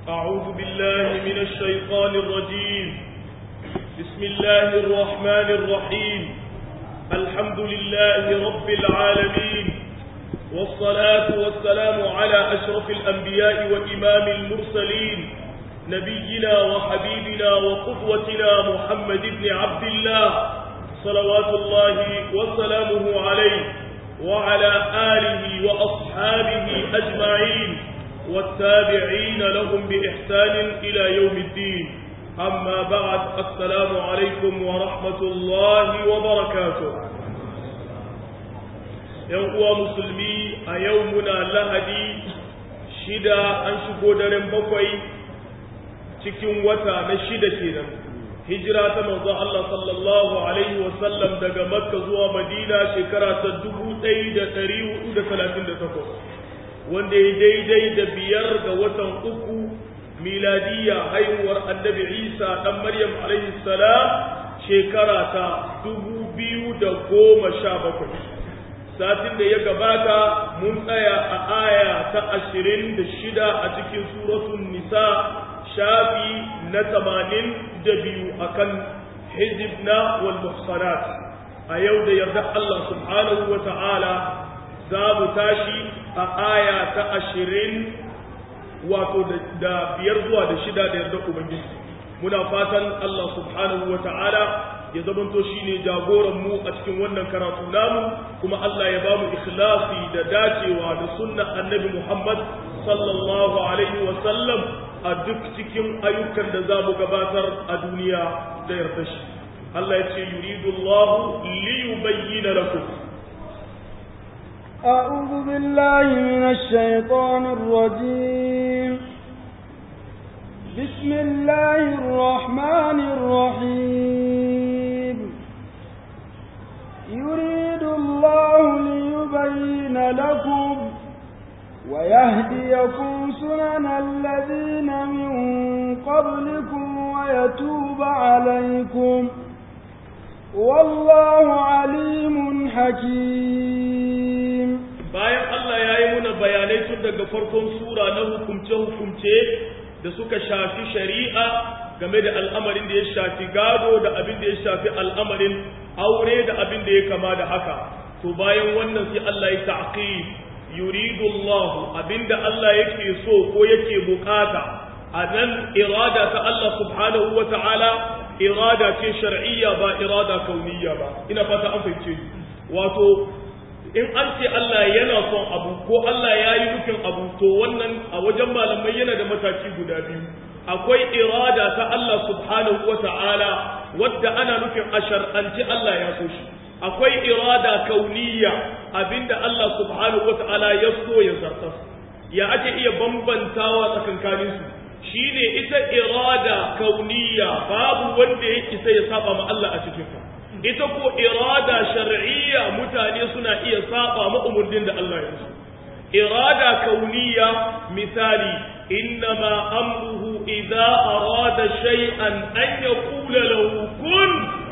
أعوذ بالله من الشيطان الرجيم بسم الله الرحمن الرحيم الحمد لله رب العالمين والصلاة والسلام على أشرف الأنبياء وإمام المرسلين نبينا وحبيبنا وقدوتنا محمد بن عبد الله صلوات الله وسلامه عليه وعلى آله وأصحابه أجمعين والتابعين لهم بإحسان إلى يوم الدين أما بعد السلام عليكم ورحمة الله وبركاته يوم مسلمي أيومنا لهدي شدا أنشكو درم بقوي cikin wata na shida kenan hijira ta manzo Allah sallallahu alaihi wa sallam daga Makka zuwa Madina shekara ta 1438 wanda ya daidai da biyar ga watan uku miladiya haihuwar annabi Isa dan Maryam alaihi salam shekara ta 2017 satin da ya gabata mun tsaya a aya ta 26 a cikin suratul nisa shafi na tamanin da biyu a kan hijibna wal muhsanat a yau da yarda Allah subhanahu wa ta'ala za mu tashi a aya ta ashirin wato da biyar zuwa da shida da yarda Ubangiji muna fatan Allah subhanahu wa ta'ala ya zamanto shi ne jagoranmu a cikin wannan karatu namu kuma Allah ya ba mu ikhlasi da dacewa da sunna annabi Muhammad sallallahu alaihi wa sallam a duk cikin ayyukan da za mu gabatar a duniya da yarda shi Allah ya ce yuridu Allah li yubayyana lakum أعوذ بالله من الشيطان الرجيم بسم الله الرحمن الرحيم يريد الله ليبين لكم ويهديكم سنن الذين من قبلكم ويتوب عليكم والله عليم حكيم bayan Allah ya yi muna bayanai tun daga farkon sura na hukumce-hukumce da suka shafi shari'a game da al'amarin da ya shafi gado da abin da ya shafi al'amarin aure da abin da ya kama da haka to bayan wannan sai Allah ya ta'qib yuridu Allah abinda Allah yake so ko yake bukata a nan irada ta Allah subhanahu wa ta'ala irada ce shar'iyya ba irada kauniyya ba ina fata an fahimce wato in an ce Allah yana son abu ko Allah ya yi nufin abu to wannan a wajen malamai yana da mataki guda biyu akwai irada ta Allah subhanahu wa ta'ala wadda ana nufin a shar'anci Allah ya so shi akwai irada kauniya abinda Allah subhanahu wata'ala ya so ya zartas ya ake iya bambantawa tsakankanin su shine ita irada kauniya babu wanda ya isa ya saba ma Allah a cikin ta ita ko irada shar'iyya mutane suna iya saba ma umurnin da Allah ya so irada kauniya misali innama amruhu idza arada shay'an an yaqula lahu kun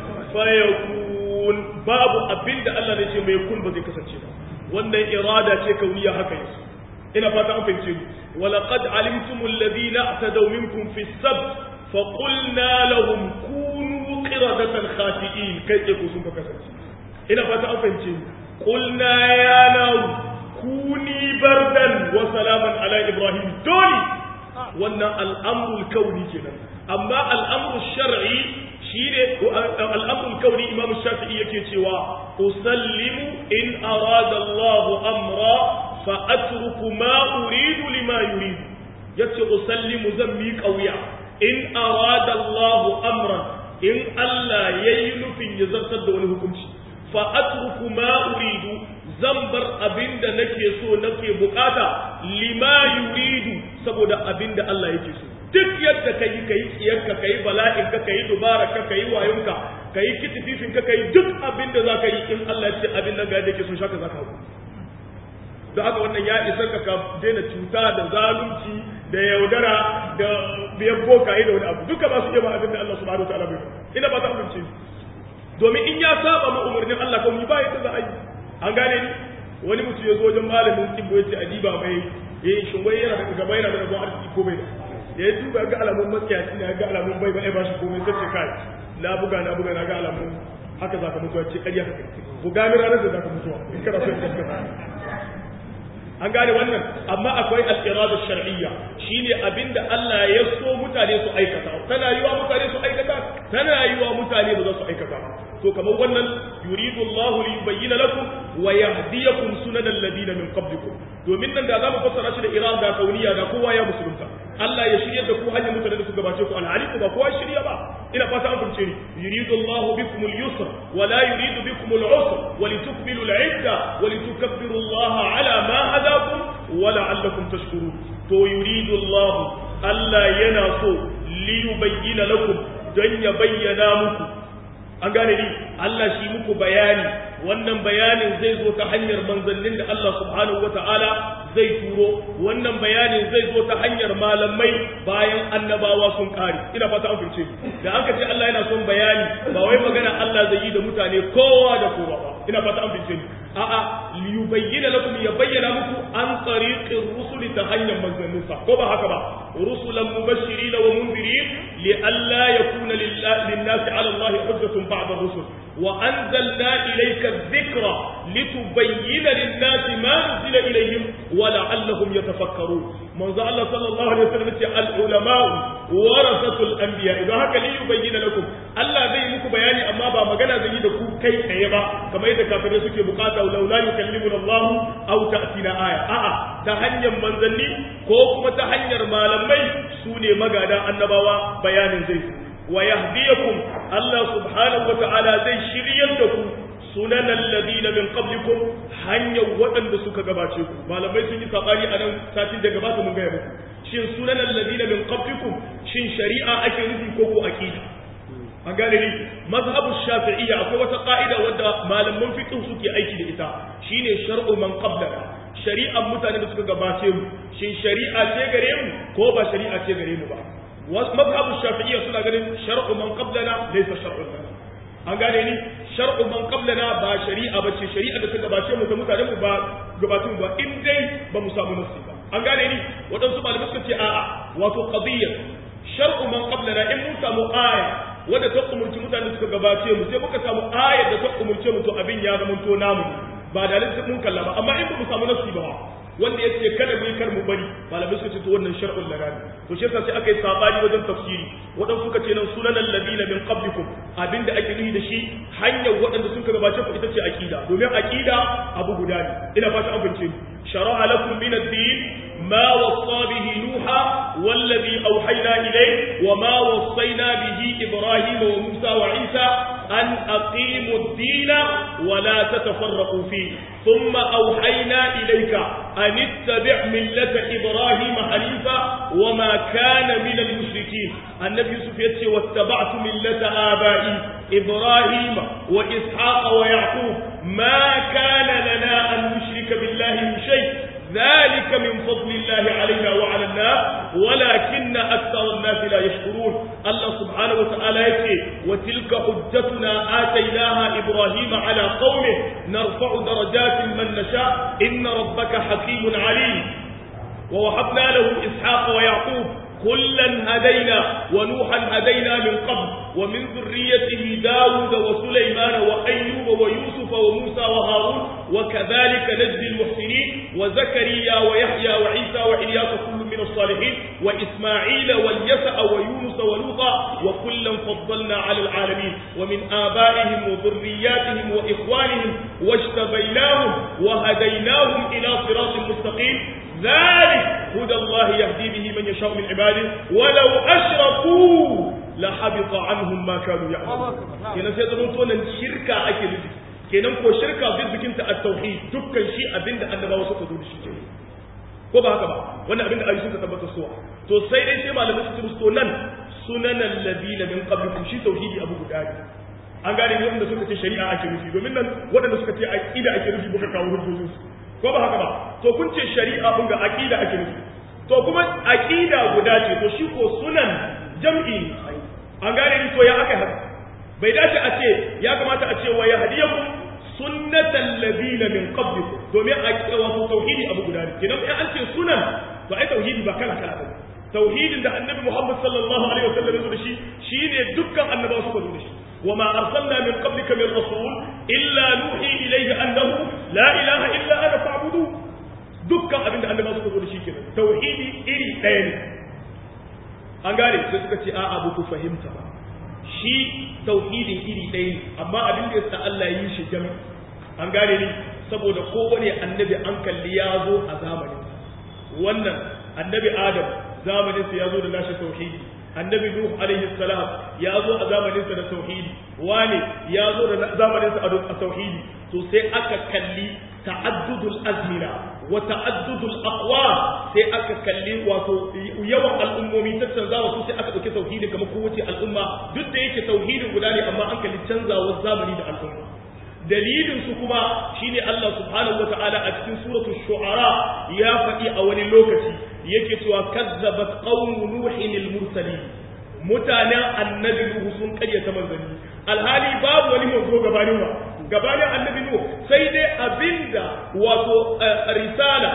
fayakun babu abin da Allah ne ce mai kun ba zai kasance ba wannan irada ce kauniya haka yake ina fata an fahimce ni walaqad alimtum alladhina atadaw minkum fi as-sabt fa qulna lahum kunu qiradatan khati'in kai ke ku sun ka kasance ina fata an fahimce ni qulna ya naw kuni bardan wa salaman ala ibrahim dole wannan al'amrul kauni kenan amma al'amrul shar'i shi ne al'amrul kauni imam shafi'i yake cewa usallimu in arada Allah amra fa atruku ma uridu lima yuridu yace usallimu zan mi kauya in arada Allah amran in Allah yayi nufin ya zartar da wani hukunci fa atruku ma uridu zan bar abinda nake so nake bukata lima yuridu saboda abinda Allah yake so duk yadda ka yi ka yi tsiyarka ka yi bala'inka ka yi dubararka ka yi wayonka ka yi kitififinka ka yi duk abin da za ka yi in Allah ce abin nan ga yadda ke sun shaka za ka hau da haka wannan ya isa ka ka daina cuta da zalunci da yaudara da biyan boka da wani abu duka ba su iya ba abin da Allah subhanahu wa ta'ala bai ina ba ta amince domin in ya saba ma umarnin Allah kuma ba yadda za a yi an gane ni wani mutum ya zo wajen malamin kibbo ya ce adiba mai yayin shin wai yana da gaba yana da rabon arziki ko bai da da ya duba ga alamun matsiyaci ne ga alamun bai ba ba shi komai sai ce kai na buga na buga na ga alamun haka za ka mutuwa ce ƙarya haka buga mi ranar da za ka mutuwa in kana so ka an gane wannan amma akwai al-irada shar'iyya shine abinda Allah ya so mutane su aikata tana yiwa mutane su aikata tana yiwa mutane ba za su aikata to kamar wannan yuridu Allah li yubayyana lakum wa yahdiyakum sunanal ladina min qablikum domin nan da zamu fassara shi da irada kauniya da kowa ya musulunta Allah ya shirya da ku hanyar mutane da su gabace ku alhali ba kowa shirya ba ina fata an fahimce ni yuridu Allah bikum al-yusra wa la yuridu bikum al-usra wa litukmilu al-idda wa litukabbiru Allah ala ma hadakum wa la'allakum tashkurun to yuridu Allah Allah yana so li yubayyana lakum don ya bayyana muku an gane ni Allah shi muku bayani wannan bayanin zai zo ta hanyar manzannin da Allah subhanahu wata'ala zai turo wannan bayanin zai zo ta hanyar malamai bayan annabawa sun kare ina fata an fice da aka ce Allah yana son bayani ba wai magana Allah zai yi da mutane kowa da kowa ba ina fata an fice a'a liyubayyana lakum ya bayyana muku an tariqir rusuli ta hanyar manzannin sa ko ba haka ba rusulan mubashirin wa munzirin li alla yakuna lin-nasi 'ala Allah hujjatun ba'da rusul wa anzalna ilayka adh-dhikra litubayyana lin-nasi ma nuzila ilayhim wa la'allahum yatafakkarun manzo Allah sallallahu alaihi wasallam ce al-ulama warasatul anbiya idan haka li yubayyana lakum Allah zai muku bayani amma ba magana zai yi da ku kai tsaye ba kamar yadda kafirai suke bukata laula yukallimuna Allah aw ta'tina aya a'a ta hanyar manzanni ko kuma ta hanyar malamai su ne magada annabawa bayanin zai wa yahdiyakum Allah subhanahu wa ta'ala zai shiryar da ku sunan alladhina min qablikum hanyar waɗanda suka gabace ku malamai sun yi sabani a nan satin da gabata mun gaya muku shin sunan alladhina min qablikum shin shari'a ake nufi ko ko aqida an gane ni mazhabu shafi'iyya akwai wata ka'ida wadda malaman fiqh suke aiki da ita shine shar'u man qablana shari'ar mutane da suka gabace mu shin shari'a ce gare mu ko ba shari'a ce gare mu ba mazhabu shafi'iyya suna ganin shar'u man qablana laysa shar'un lana an gane ni shar'u man qablana ba shari'a bace shari'a da ta gabace mu ta mutane mu ba gabatun ba in dai ba mu samu nafsi ba an gane ni waɗansu malamai suka ce a'a wato qadiyya shar'u man qablana in mun samu aya wadda ta umurci mutane suka gabace mu sai muka samu ayar da ta umurce mu to abin ya zama to namu ba da lissin mun kalla ba amma in ba mu samu nafsi ba wanda yace kada mu yi kar mu bari malamai suka ce to wannan shar'ul lagani to shi yasa sai aka yi sabani wajen tafsiri wadan suka ce nan sunan alladina min qablikum abinda ake nufi da shi hanyar waɗanda suka gabace ku ita ce aqida domin aqida abu guda ne ina fata an bince shara'a lakum min ad-din ma wasa bihi nuha wallazi awhayna ilayhi wa ma wassayna bihi ibrahima wa musa wa isa an aqimu ad-din wa la tatafarraqu fihi ثم أوحينا إليك أن اتبع ملة إبراهيم حنيفا وما كان من المشركين النبي يوسف يتشي واتبعت ملة آبائي إبراهيم وإسحاق ويعقوب ما كان لنا أن نشرك بالله من شيء ذلك من فضل الله علينا وعلى الناس ولكن أكثر الناس لا يشكرون الله سبحانه وتعالى يكي وتلك حجتنا آتيناها إبراهيم على قومه نرفع درجات من نشاء إن ربك حكيم عليم ووهبنا له إسحاق ويعقوب كلا هدينا ونوحا هدينا من قبل ومن ذريته داود وسليمان وأيوب ويوسف وموسى وهارون وكذلك نجزي المحسنين وزكريا ويحيى وعيسى وإلياس كل من الصالحين وإسماعيل واليسع ويونس ولوطا وكلا فضلنا على العالمين ومن آبائهم وذرياتهم وإخوانهم واجتبيناهم وهديناهم إلى صراط مستقيم ذلك هدى الله يهدي به من يشاء من عباده ولو أشركوا لحبط عنهم ما كانوا يعملون kenan sai zaman to nan shirka ake nufi kenan ko shirka bizikin ta at-tauhid dukkan shi abinda annabawa suka zo da shi kenan ko ba haka ba wannan abinda ayi suka tabbata suwa to sai dai sai malamai su musu nan sunanan ladina min qablikum shi tauhidi abu guda ne an gane ne wanda suka ce shari'a ake nufi domin nan waɗanda suka ce aqida ake nufi muka kawo hujjojin su ko ba haka ba to kun ce shari'a kun ga aqida ake nufi to kuma aqida guda ce to shi ko sunan jam'i an gane ni to ya aka haka bai dace a ce ya kamata a ce wa yahdiyakum sunnatan ladina min qablikum domin a wato tauhidi abu guda ne kenan in an ce sunan to ai tauhidi ba kala kala ba tauhidin da annabi Muhammad sallallahu alaihi wasallam ya zo da shi shine dukkan annabawa suka zo da shi وما أرسلنا من قبلك من رسول إلا نوحي إليه أنه لا إله إلا أنا فاعبدوه دكا أبن أن ما سكتوا لشي كده توحيدي إلي ɗaya ne. an gane sai suka ce a'a ba ku fahimta ba shi tauhidin iri ɗaya ne amma abin da yasa Allah ya yi shi jami an gane ne saboda kowane annabi an kalli ya zo a zamanin wannan annabi Adam zamanin sa ya zo da nashi tauhidi annabi nuh alaihi salam ya zo a zamanin sa da tauhidi wane ya zo da zamanin sa a tauhidi to sai aka kalli ta'addudul azmina wa ta'addudul aqwam sai aka kalli wato yawan al'ummomi ta canzawa su sai aka dauki tauhidi kamar kowace al'umma duk da yake tauhidin guda ne amma an kalli canzawar zamani da al'umma dalilin su kuma shine Allah subhanahu wataala a cikin suratul shu'ara ya faɗi a wani lokaci yake cewa kazzabat qaumu nuhin al-mursalin mutanen annabi nuhu sun karyata manzanni alhali babu wani manzo gabanin wa gabanin annabi nuhu sai dai abinda wato risala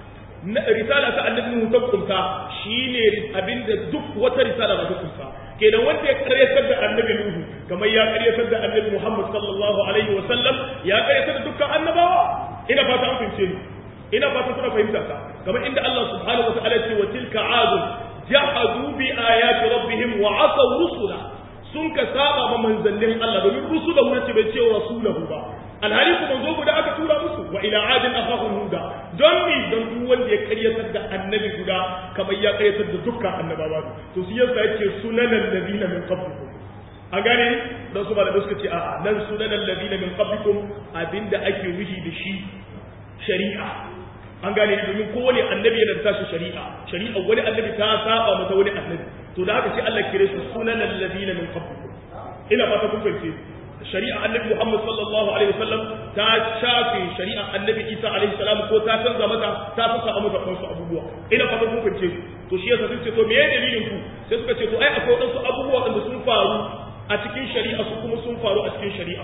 risala ta annabi nuhu ta kunta shine abinda duk wata risala ba ta kunta kenan wanda ya karyatar da annabi nuhu kamar ya karyatar da annabi muhammad sallallahu alaihi wa sallam ya karyatar da dukkan annabawa ina fata an fahimce ni ina fata kuna fahimta ka kamar inda Allah subhanahu wa ta'ala ce wa tilka adun jahadu bi ayati rabbihim wa asaw rusula sun ka saba ma manzannin Allah domin rusulahu ne bai ce rasulahu ba alhali kuma zo guda aka tura musu wa ila adin akhahum huda don mi don duk wanda ya karyatar da annabi guda kamar ya karyatar da dukkan annabawa to shi yasa yake sunanan ladina min qablikum a gane dan su malamai suka ce a'a nan sunanan ladina min qablikum abinda ake nufi da shi shari'a an gane ni domin kowane annabi yana da tashi shari'a shari'a wani annabi ta saba mata wani annabi to da haka sai Allah kire su sunan alladina min qablikum ina fata kun fahimce shari'a annabi Muhammad sallallahu alaihi wasallam ta shafe shari'a annabi Isa alaihi salam ko ta canza mata ta saka a mata wasu abubuwa ina fata kun fahimce to shi yasa sun ce to meye dalilin ku sai suka ce to ai akwai wasu abubuwa da sun faru a cikin shari'a su kuma sun faru a cikin shari'a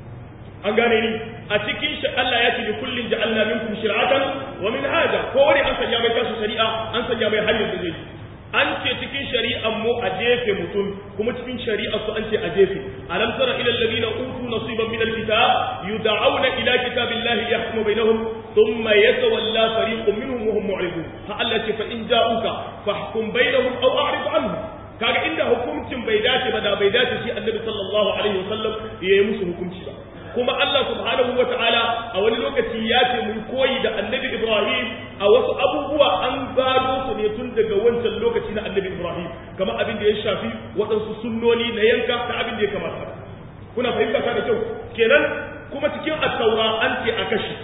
an gane ni a cikin shi Allah ya ce kullin ja'alna minkum shir'atan wa minhaja ko wani an sanya mai tasu shari'a an sanya mai hanyar da zai an ce cikin shari'an mu a jefe mutum kuma cikin shari'a su an ce a jefe alam tara ila alladhina utu nasiban min alkitab yud'auna ila kitabillahi yahkumu bainahum thumma yatawalla fariqun minhum wa hum mu'ridun fa Allah ce fa in ja'uka fahkum bainahum aw a'rid anhum kaga inda hukuncin bai dace ba da bai dace shi annabi sallallahu alaihi wasallam yayi musu hukunci ba kuma Allah subhanahu wa ta'ala a wani lokaci ya ce mun koyi da annabi Ibrahim a wasu abubuwa an gado su ne tun daga wancan lokaci na annabi Ibrahim kamar abin da ya shafi waɗansu sunnoni na yanka ta abin da ya kamata kuna fahimta ta da kyau kenan kuma cikin at-taura an ce a kashi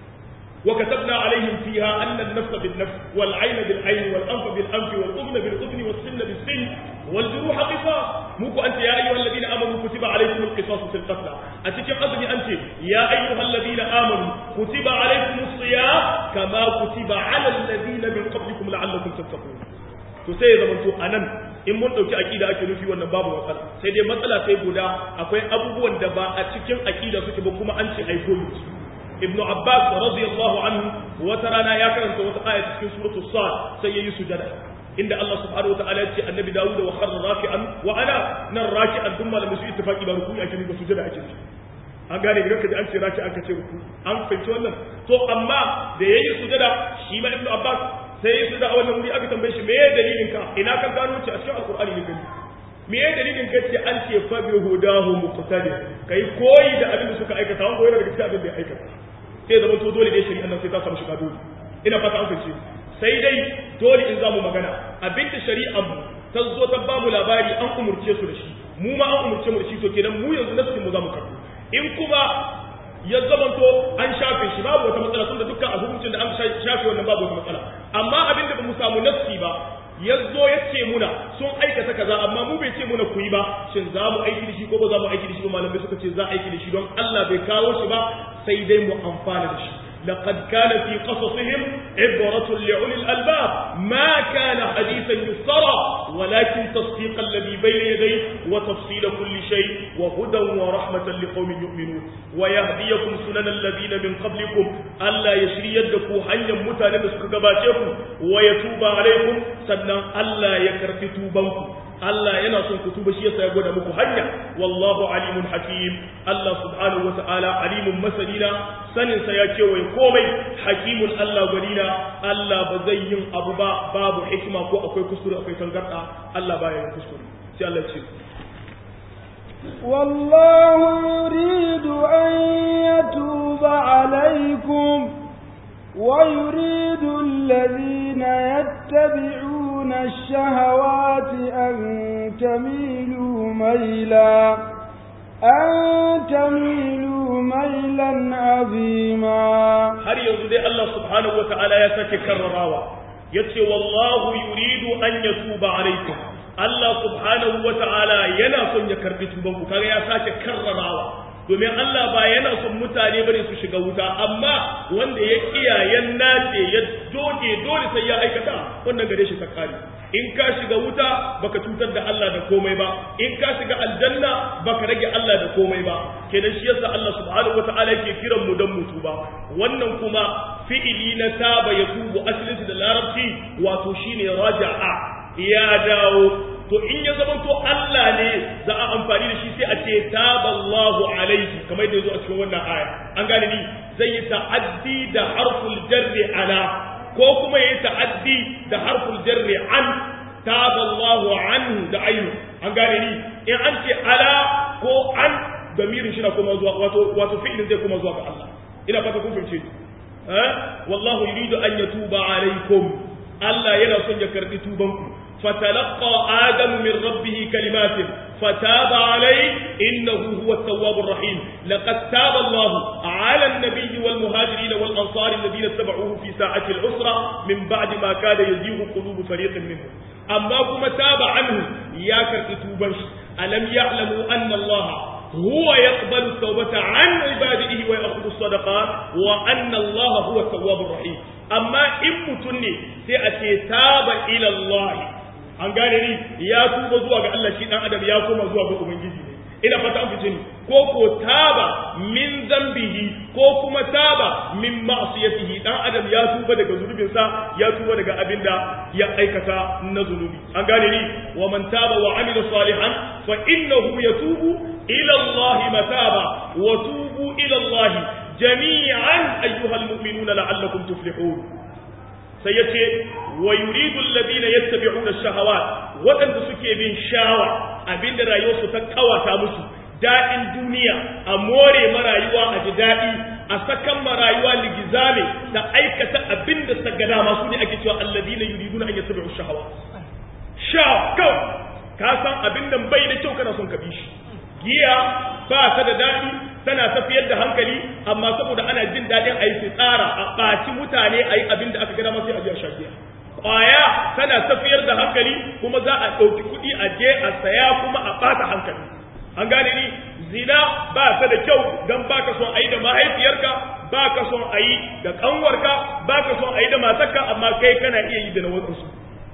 وكتبنا عليهم فيها أن النفس بالنفس والعين بالعين والأنف بالأنف والأذن بالأذن والسن بالسن والجروح قصاص موكو أنت يا أيها الذين آمنوا كتب عليكم القصاص في القتلى أتكلم أذني أنت يا أيها الذين آمنوا كتب عليكم الصيام كما كتب على الذين من قبلكم لعلكم تتقون to sai ya zama to anan in mun dauki akida ake nufi wannan babu matsala sai dai matsala sai guda akwai abubuwan da ba a cikin akida suke ba kuma an ce ai koyi ibn abbas radiyallahu anhu wata rana ya karanta wata aya cikin suratu sad sai yayi sujada inda Allah subhanahu wa ta'ala ya ce annabi Dawud wa kharra raki'an wa ana nan raki'an dun malamin su ittifaqi ba ruku'i ake ba sujada ake an gane idan kaji an ce raki aka ce ruku an fahimci wannan to amma da yayi sujada shi ma ibn abbas sai yayi sujada a wannan wuri aka tambaye shi me dalilin ka ina ka gano ce a cikin alqur'ani ne gani me ya dalilin ka ce an ce fa bi hudahu muqtadi kai koyi da abin da suka aikata wanda yana daga cikin abin da ya aikata sai zama to dole dai shari'a nan sai ta samu shiga dole ina fata an fahimci sai dai dole in zamu magana abin da shari'ar mu ta zo ta ba mu labari an umurce su da shi mu ma an umurce mu da shi to kenan mu yanzu nasu mu zamu karɓo in kuma ya zamanto an shafe shi babu wata matsala tunda dukkan a hukuncin da an shafe wannan babu wata matsala amma abin da ba mu samu nassi ba ya zo ya ce muna sun aikata kaza amma mu bai ce muna ku yi ba shin za mu aiki da shi ko ba za mu aiki da shi ba malamai suka ce za a aiki da shi don Allah bai kawo shi ba sai dai mu amfana da shi لقد كان في قصصهم عبرة لأولي الألباب ما كان حديثا يفترى walakin tasdiq alladhi bayna yadayhi wa tafsil kulli shay wa hudan wa rahmatan liqaumin yu'minun wa yahdiyakum sunan alladhina min qablikum alla yashriyad da ku hanyar mutanen da suka gabace ku wa yatuba alaikum sannan Allah ya karfi tubanku Allah yana son ku tuba shi yasa ya gwada muku hanya wallahu alimun hakim Allah subhanahu wata'ala alimun masanina sanin sa ya ce wai komai hakimun Allah gwanina Allah ba zai yin abu ba babu hikima ko akwai kuskure akwai tangarda Allah baya yin kuskure sai Allah ce والله يريد أن يتوب عليكم ويريد الذين يتبعون الشهوات أن تميلوا ميلا أن تميلوا ميلا عظيما har yanzu dai Allah subhanahu wata'ala ya sake karrarawa yace wallahu yuridu an yatuba alaikum Allah subhanahu wata'ala yana son ya karbi tuban ku kaga ya sake karrarawa domin Allah ba yana son mutane bane su shiga wuta amma wanda ya kiyayen nace ya doge dole sai ya aikata wannan gare shi ta kare in ka shiga wuta baka cutar da Allah da komai ba in ka shiga aljanna baka rage Allah da komai ba kenan shi yasa Allah subhanahu wataala yake kiran mu dan mutu ba wannan kuma fi'ili na taba ya tubu asalin da larabci wato shine raja'a ya dawo to in ya zama to Allah ne za a amfani da shi sai a ce taballahu alaihi kamar da yazo a cikin wannan aya an gane ni zai yi ta'addi da harful jarri ala ko kuma yayi ta'addi da harful jarri an taballahu anhu da ayu an gane ni in an ce ala ko an damirin shi na kuma zuwa wato wato fi'ilin zai kuma zuwa ga Allah ina fata kun fahimce ni eh wallahu yuridu an yatuba alaikum Allah yana son ya karbi tubanku فتلقى آدم من ربه كلمات فتاب عليه إنه هو التواب الرحيم لقد تاب الله على النبي والمهاجرين والأنصار الذين اتبعوه في ساعة العسرة من بعد ما كاد يزيغ قلوب فريق منهم أما كما تاب عنه يا كرتوبش ألم يعلموا أن الله هو يقبل التوبة عن عباده ويأخذ الصدقات وأن الله هو التواب الرحيم أما إن متني سيأتي تاب إلى الله an gane ni ya tuba zuwa ga Allah shi dan adam ya koma zuwa ga ubangiji ne ina fata an fice ni ko ko taba min zambihi ko kuma taba min ma'siyatihi dan adam ya tuba daga zunubin sa ya tuba daga abinda ya aikata na zunubi an gane ni wa man taba wa amila salihan fa innahu yatubu ila Allah mataba wa tubu ila Allah jami'an ayyuhal mu'minuna la'allakum tuflihun sai ya ce wa yuridu alladhina yattabi'una ash-shahawat wadanda suke bin shawa abinda rayuwarsu ta kawata musu daɗin duniya a more marayuwa a ji daɗi a sakan marayuwa ligizame da aikata abinda suka ga dama su ne ake cewa alladhina yuriduna an yattabi'u ash-shahawat sha kau ka san abinda bai da kyau kana son ka bi shi giya ba ta da daɗi tana tafiyar da hankali amma saboda ana jin daɗin a yi tsara a ɓaci mutane a yi abin da aka gada masu a biya shagiya ƙwaya tana tafiyar da hankali kuma za a ɗauki kuɗi a je a saya kuma a ɓata hankali an gane ni zina ba ta da kyau don ba ka son a yi da mahaifiyarka ba ka son a yi da ƙanwarka ba ka son a yi da matarka amma kai kana iya yi da na wasansu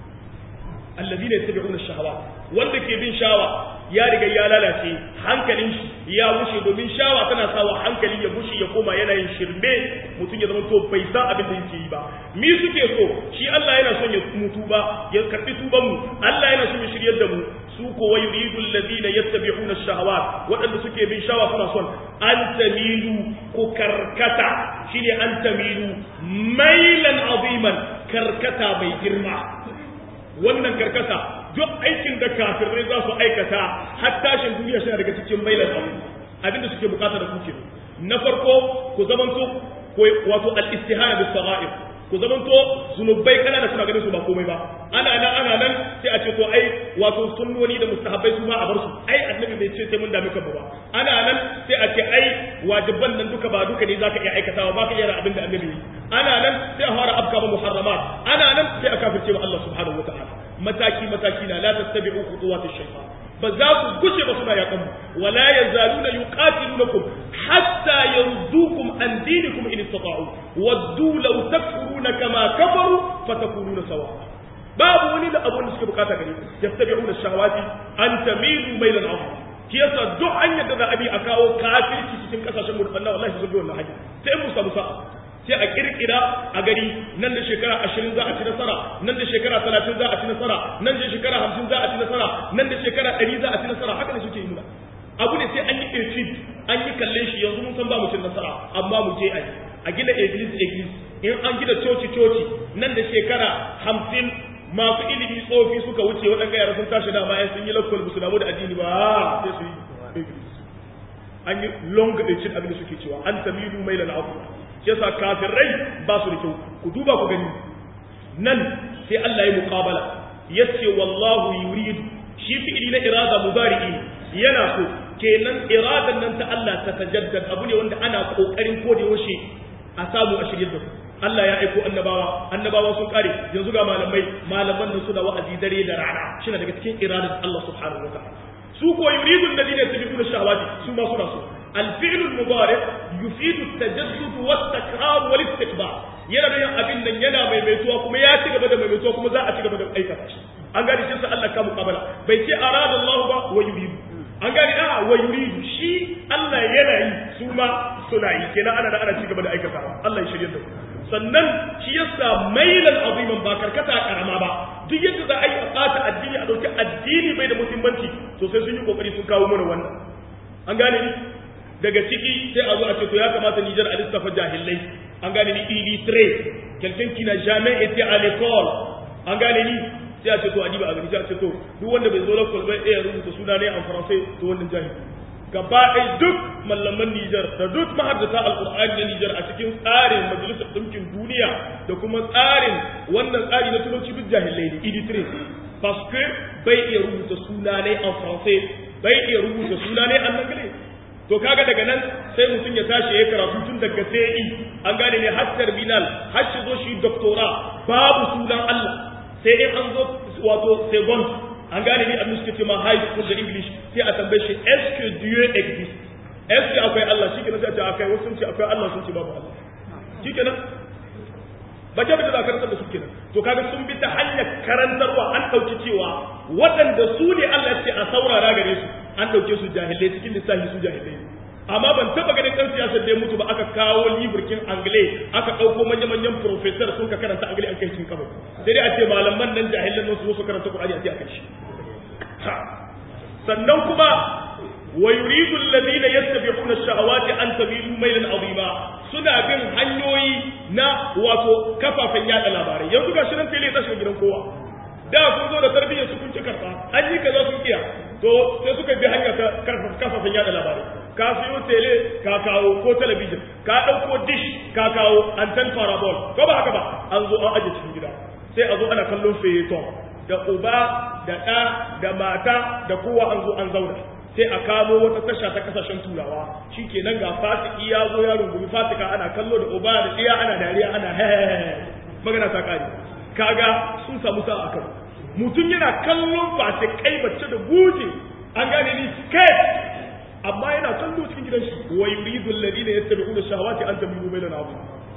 allazina yattabi'una shahawa wanda ke bin shawa ya riga ya lalace hankalin shi ya wuce domin shawa tana sawa hankali ya bushe ya koma yana yin shirme mutum ya zama to bai san abin da yake yi ba mi suke so shi Allah yana son ya mutu ba ya karbi tuban mu Allah yana son ya shiryar da mu su ko wa yuridu alladhina yattabi'una ash-shahawat wadanda suke bin shawa suna son an tamilu ku karkata shine an tamilu mailan aziman karkata mai girma wannan karkata duk aikin da kafirai za su aikata har tashin duniya shi daga cikin mailan abu abinda suke bukata da kuke na farko ku zamanto wato al-istihana bis sagha'ir ku zamanto zunubai kana da kuna ganin su ba komai ba ana nan ana nan sai a ce to ai wato sunnoni da mustahabbai su ma a bar su ai annabi bai ce sai mun dami kanmu ba ana nan sai a ce ai wajiban nan duka ba duka ne zaka iya aikatawa ba ka iya abin da annabi yi ana nan sai a fara afka muharramat ana nan sai a kafirce wa Allah subhanahu wataala mataki mataki na la tattabi'u khutuwatish shaytan ba za ku gushe ba suna yakan wala yazaluna yuqatilunakum hatta yardukum an dinikum in istata'u waddu law takfuruna kama kafaru fatakununa sawa babu wani da abun da suke bukata gare ku yastabi'una shahawati an tamilu mailan azim shi yasa duk hanyar da za a bi a kawo kafirci cikin kasashen mu da Allah wallahi sun bi wannan hanya sai mu samu sa'a sai a kirkira a gari nan da shekara ashirin za a ci nasara nan da shekara talatin za a ci nasara nan da shekara hamsin za a ci nasara nan da shekara ɗari za a ci nasara haka ne suke yi muna abu ne sai an yi efid an yi kalle shi yanzu mun san ba mu cin nasara amma mu je a yi a gina eglis eglis in an gina coci coci nan da shekara hamsin masu ilimi tsofi suka wuce waɗanda yara sun tashi dama ya sun yi lakwal musu damu da addini ba sai su yi eglis an yi long cin abin da suke cewa an tamilu mai lal'afu shi yasa kafirai ba su da kyau ku duba ku gani nan sai Allah ya muqabala yace wallahu yuridu shi fi'ili na irada mudari'i yana so kenan iradan nan ta Allah ta tajaddad abu ne wanda ana kokarin ko da yaushe a samu a shirye da ku Allah ya aiko annabawa annabawa sun kare yanzu ga malamai malaman nan suna wa'azi dare da rana shi daga cikin iradan Allah subhanahu wa ta'ala su ko yuridu alladhina yattabi'una shahawati su ma suna so الفعل المضارع يفيد التجدد والتكرار والاستكبار yana da yin abin nan yana maimaituwa kuma ya ci gaba da maimaituwa kuma za a ci gaba da aikata shi an gani shi sai Allah ka muqabala bai ce arada Allah ba wa yuridu an gani a wa yuridu shi Allah yana yi su ma suna yi kenan ana da ana ci gaba da aikata Allah ya shirye da sannan shi yasa mailan aziman ba karkata karama ba duk yadda za a yi a ɓata addini a ɗauki addini bai da muhimmanci to sai sun yi kokari sun kawo mana wannan an gane ni daga ciki sai a zo a ce to ya kamata Nijar a lissafa jahilai an gane ni illettré quelqu'un qui n'a jamais été à l'école an gane ni sai a ce to adiba a gani sai a ce to duk wanda bai zo lakol bai iya rubuta suna ne en français to wannan jahili gaba ɗaya duk mallaman Nijar da duk mahaddata alƙur'ani na Nijar a cikin tsarin majalisar ɗinkin duniya da kuma tsarin wannan tsari na turanci duk jahilai ne illettré parce que bai iya rubuta suna ne en français bai iya rubuta suna ne en anglais to kaga daga nan sai mutum ya tashi ya karatu tun daga sai an gane ne har terminal har shi zo shi doctora babu sunan Allah sai in an zo wato second an gane ni abin suke ce ma high school da english sai a tambaye shi est que dieu existe est ce akwai Allah shi kenan sai a ce akwai wasu sun ce akwai Allah sun ce babu Allah shi kenan ba ke da karantar da su kenan to kaga sun bi ta hanyar karantarwa an dauki cewa waɗanda su ne Allah ya ce a saurara gare su an dauke su jahilai cikin lissafi su jahilai amma ban taba ganin ɗan siyasar da ya mutu ba aka kawo liburkin angle aka ɗauko manya-manyan professor sun ka karanta angle an kai cikin kabari sai dai a ce malaman nan jahilan nan su su karanta Qur'ani a ce a kai shi sannan kuma wa yuridu alladhina yattabi'una ash-shahawati an tabilu maylan azima suna bin hanyoyi na wato kafafen yada labarai yanzu ga shirin tele ta shiga gidan kowa da sun zo da tarbiyyar su kun ci karfa an yi kaza sun kiya to sai suka bi hanya ta kafafen yada labarai ka siyo tele ka kawo ko talabijin ka ɗauko dish ka kawo anten parabol ko ba haka ba an zo an aje cikin gida sai a zo ana kallon feyeton da uba da ɗa da mata da kowa an zo an zauna sai a kamo wata tasha ta kasashen turawa shi kenan ga fasiki ya zo ya rungumi fasika ana kallo da uba da ɗiya ana dariya ana hehehe magana ta kare kaga sun samu sa'a kan mutum yana kallon fasikai mace da buje an gane ni sket amma yana kallo cikin gidan shi wa yuridu alladhina yattabi'una shahawati an tamilu bayna abu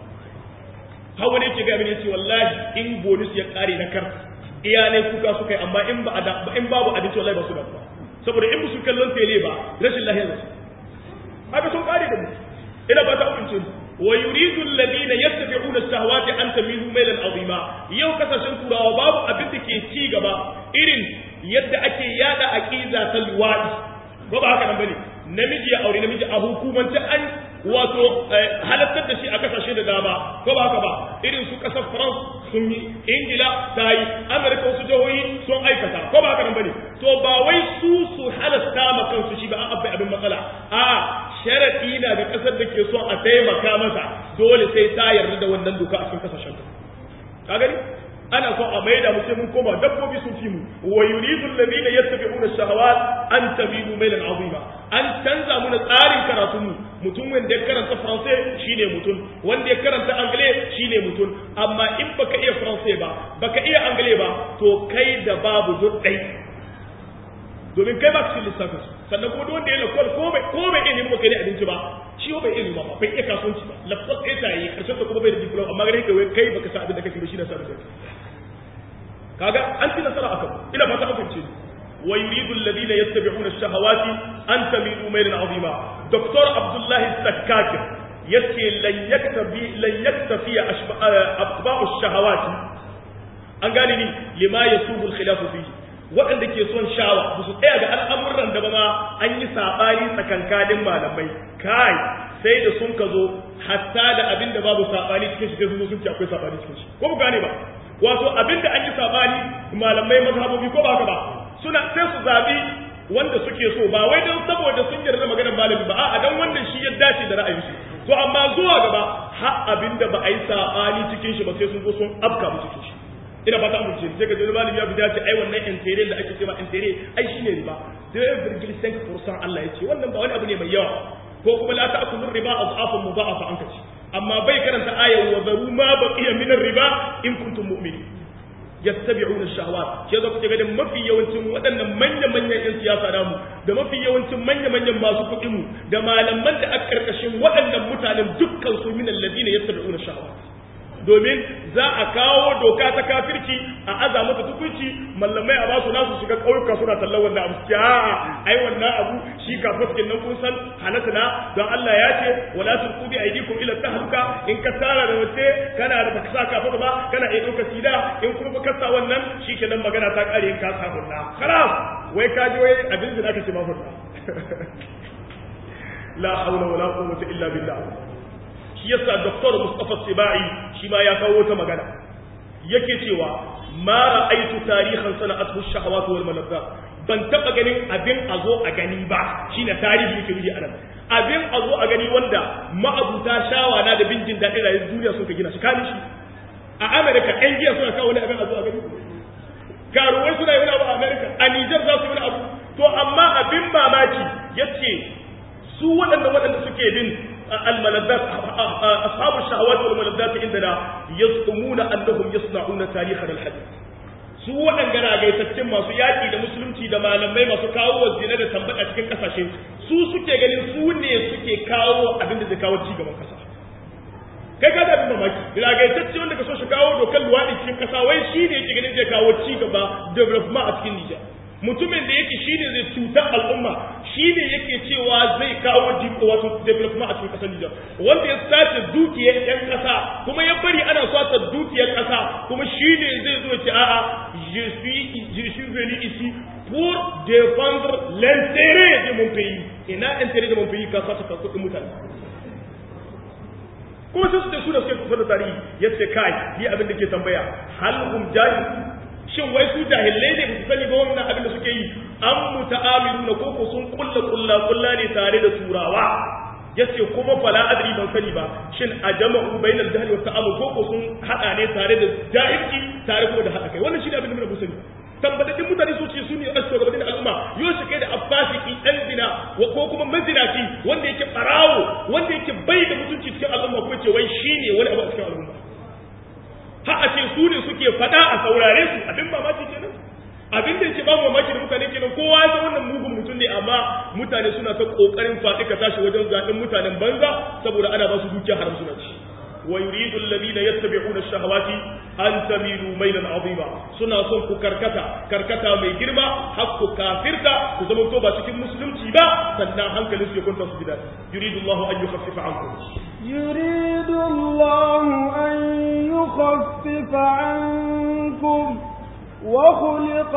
hawa ne ke ga mini yace wallahi in bonus ya kare na kar iyalai kuka suka yi amma in ba in babu abinci wallahi ba su da saboda in musu kallon tele ba rashin lahiya da su haka sun kare da mu ina ba ta amince wa yuridu alladhina yattabi'una shahawati an tamilu maylan azima yau kasashen turawa babu abin da ke ci gaba irin yadda ake yada aqida ta luwadi ba ba haka nan bane namiji ya aure namiji a hukumance an wato halattar da shi a kasashe da dama ko ba haka ba irin su kasar France sun yi Ingila ta yi Amerika wasu jihohi sun aikata ko ba haka nan bane to ba wai su su halasta ma kansu shi ba an abbai abin matsala a sharadi na ga kasar da ke son a taimaka masa dole sai ta yarda da wannan doka a cikin kasashen ka gani ana so a maida mu sai mun koma dabbobi sun fi mu wa yuridu alladhina yattabi'una ash-shahawat an tamilu maylan azima an canza mu tsarin karatu mu mutum wanda ya karanta français shine mutum wanda ya karanta anglais shine mutum amma in baka iya français ba baka iya anglais ba to kai da babu duddai domin kai ba ka cikin lissafin su sannan kuma duk wanda ya lakwal ko bai ko bai iya nemo kai ne abinci ba shi bai iya ba bai iya kasuwanci ba lafsas ɗaya ta yi karshen da kuma bai da diploma amma gare ka kai baka sa abin da kake ba shi na sa da kaga an ci nasara akan ina fata an fahimce wa yuridu alladhina yattabi'una ash-shahawati an tamilu maylan 'azima doktor abdullahi sakkakir yace lan yaktabi lan yaktafi atba'u ash-shahawati an gane ni lima yasubu al-khilafu fihi waɗanda ke son shawa ba su tsaya ga al'amuran da ba ma an yi saɓani tsakankanin malamai kai sai da sun ka zo hatta da abin da babu saɓani cikin shi sai sun ce akwai saɓani cikin shi ko ku gane ba wato abin da an yi saɓani malamai mazhabobi ko ba haka ba suna sai su zaɓi wanda suke so ba wai don saboda sun yarda maganar malami ba a'a dan wannan shi ya dace da ra'ayin shi to amma zuwa gaba har abin da ba a yi saɓani cikin shi ba sai sun zo sun afka mu cikin shi ina ba ta amince sai ka zama malami ya bi dace ai wannan intere da ake cewa intere ai shine riba sai ya virgil sank fursan Allah ya ce wannan ba wani abu ne mai yawa ko kuma la ta'kulu riba adhafan mudha'afa an kace amma bai karanta ayat wa zaru ma baqiya min riba in kuntum mu'minin yattabi'una ash-shahawat ke zo kuke ganin mafi yawancin waɗannan manya-manyan yan siyasa namu da mafi yawancin manya-manyan masu kuɗi mu da malaman da aka karkashin waɗannan mutanen dukkan su min alladhina yattabi'una ash-shahawat domin za a kawo doka ta kafirci a aza mata tukunci mallamai a basu nasu shiga ƙauyuka suna tallar wannan abu ce a ai wannan abu shi kafirkin nan kun san halatta na don Allah ya ce wala tulqu bi aydikum ila tahluka in ka tsara da wace kana da baka sa kafa ba kana iya ɗauka sida in kuma baka sa wannan shikenan magana ta kare in ka samu na khalas wai ka ji wai abin da aka ce ma furta la hawla wala quwwata illa billah shi yasa Dr. Mustafa Sibai shi ma ya kawo ta magana yake cewa ma ra'aitu tarihan sana'atu shahawat wal malazzat ban taba ganin abin a zo a gani ba shine tarihi yake nufi anan abin a zo a gani wanda ma'abuta shawana da bin jin daɗin rayuwar duniya suka gina shi kani shi a America ɗan giya suna kawo wani abin a zo a gani karuwai suna yi wani abu a America a Niger za su yi wani abu to amma abin mamaki yace su waɗanda waɗanda suke bin الملذات أصحاب الشهوات والملذات عندنا يزعمون أنهم يصنعون تاريخنا الحديث su waɗanda ragaitaccen masu yaƙi da musulunci da malamai masu kawo wa zina da tambata cikin ƙasashe su suke ganin su ne suke kawo abin da zai kawo ci gaban ƙasa kai ka da abin mamaki ragaitacce wanda ka so shi kawo dokar luwaɗi cikin ƙasa wai shi ne yake ganin zai kawo ci gaba development a cikin Nijar mutumin da yake shine zai cutar al'umma shine yake cewa zai kawo wato development a cikin kasar Nijar wanda ya sace dukiyar yan kasa kuma ya bari ana swata dukiyar kasa kuma shine zai zo ce a'a je suis je suis venu ici pour défendre l'intérêt de mon pays ina intérêt de mon pays ka sata ka kudin mutane kuma sai su da su da suke kusa da tarihi yace kai ni abin da ke tambaya hal hum jahil shin wai su jahilai ne su sani ba wannan abin da suke yi an muta'amilu na koko sun kulla kulla kulla ne tare da turawa yace kuma fala adri ban sani ba shin a jama'u bainal jahli wa ta'amul koko sun hada ne tare da jahilci tare kuma da hada kai wannan shine abin da mun sani tambadaddin mutane su ce su ne shugabannin al'umma yau shi kai da abbasiki dan zina ko kuma mazinaci wanda yake barawo wanda yake bai da mutunci cikin al'umma ko ce wai shine wani abu a cikin al'umma har a ce su ne suke faɗa a saurare su abin mamaki kenan abin da yake ba mamaki da mutane kenan kowa ya san wannan mugun mutum ne amma mutane suna ta kokarin faɗi ka tashi wajen zaɓen mutanen banza saboda ana ba su dukiya haram suna ci wa yuridu alladhina yattabi'una ash-shahawati an tamilu maylan 'azima suna son ku karkata karkata mai girma har ku kafirta ku zama to ba cikin musulunci ba sannan hankalin su ya kwanta su gida yuridu Allahu an yukhaffifa 'ankum يريد الله أن يخفف عنكم وخلق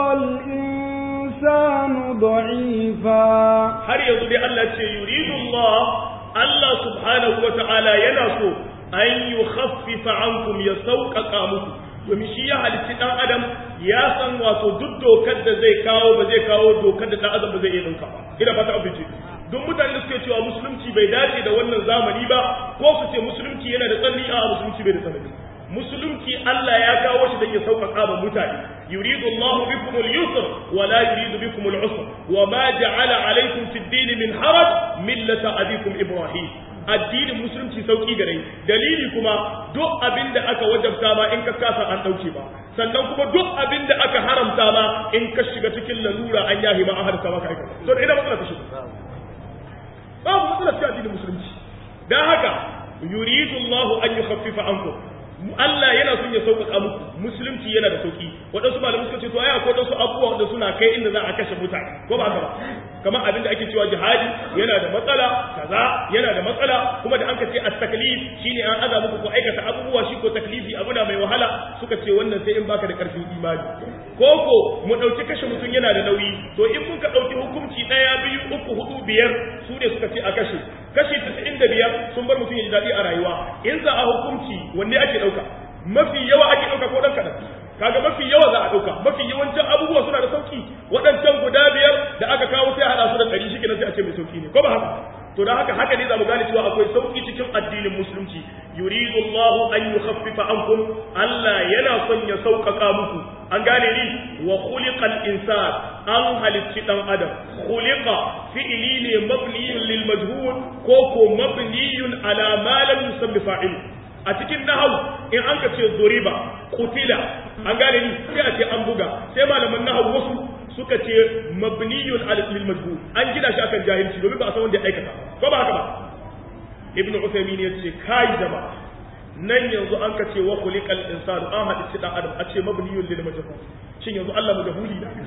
الإنسان ضعيفا har yanzu dai Allah ce yuridu Allah Allah subhanahu wa ta'ala yana so an yukhaffifa ankum ya sauƙaƙa muku domin shi ya halitti ɗan adam ya san wato duk dokar da zai kawo ba zai kawo dokar da ɗan adam ba zai iya ɗauka ba ina fata abinci duk mutane da suke cewa musulunci bai dace da wannan zamani ba ko su ce musulunci yana da tsanani a musulunci bai da tsanani musulunci Allah ya kawo shi da ya sauƙaƙa ma mutane yuridu Allahu bikum al-yusr wa la yuridu bikum al-usr wa ma ja'ala alaykum fi ad-din min haraj millata abikum ibrahim addinin musulunci sauki gare dalili kuma duk abin da aka wajabta ma in ka kasa an dauke ba sannan kuma duk abin da aka haramta ma in ka shiga cikin lalura an yahi ma an harta maka aikata to ina matsala ta shiga babu matsala cikin addinin musulunci dan haka yuridu Allah an yukhaffifa ankum Allah yana son ya sauƙaƙa muku musulunci yana da sauƙi waɗansu malamai suka ce to ai akwai waɗansu abubuwa wanda suna kai inda za a kashe mutane ko ba haka ba kamar abin da ake cewa jihadi yana da matsala kaza yana da matsala kuma da an ka ce at-taklif shine an aza muku ko aikata abubuwa shi ko taklifi abu na mai wahala suka ce wannan sai in baka da ƙarfin imani koko mu ɗauki kashe mutum yana da nauyi to in mun ka ɗauki hukunci ɗaya biyu uku hudu biyar su ne suka ce a kashe kashi tasa'in da biyar sun bar mutum ya ji daɗi a rayuwa in za a hukunci wanne ake ɗauka mafi yawa ake ɗauka ko ɗan kaɗan kaga mafi yawa za a ɗauka mafi yawancin abubuwa suna da sauki waɗancan guda biyar da aka kawo sai a haɗa su da ɗari shi kenan sai a ce mai sauki ne ko ba haka to da haka haka ne za mu gane cewa akwai sauki cikin addinin musulunci yuridu Allahu an yukhaffifa ankum Allah yana son ya sauƙaƙa muku an gane ni wa khuliqal insan an halicci dan adam khuliqa fi'li ne mabniyun lil majhul ko ko mabniyun ala ma lam yusammi fa'il a cikin nahwu in an ka ce zuriba qutila an gane ni sai a ce an buga sai malaman nahwu wasu suka ce mabniyun lil majhul an gina shi akan jahilci domin ba a san wanda ya aikata ko ba haka ba ibnu usaymin ya ce kai jama'a nan yanzu an ka ce wa khuliqal insanu an hadisi dan adam a ce mabniyun lil majhul shin yanzu Allah majhuli da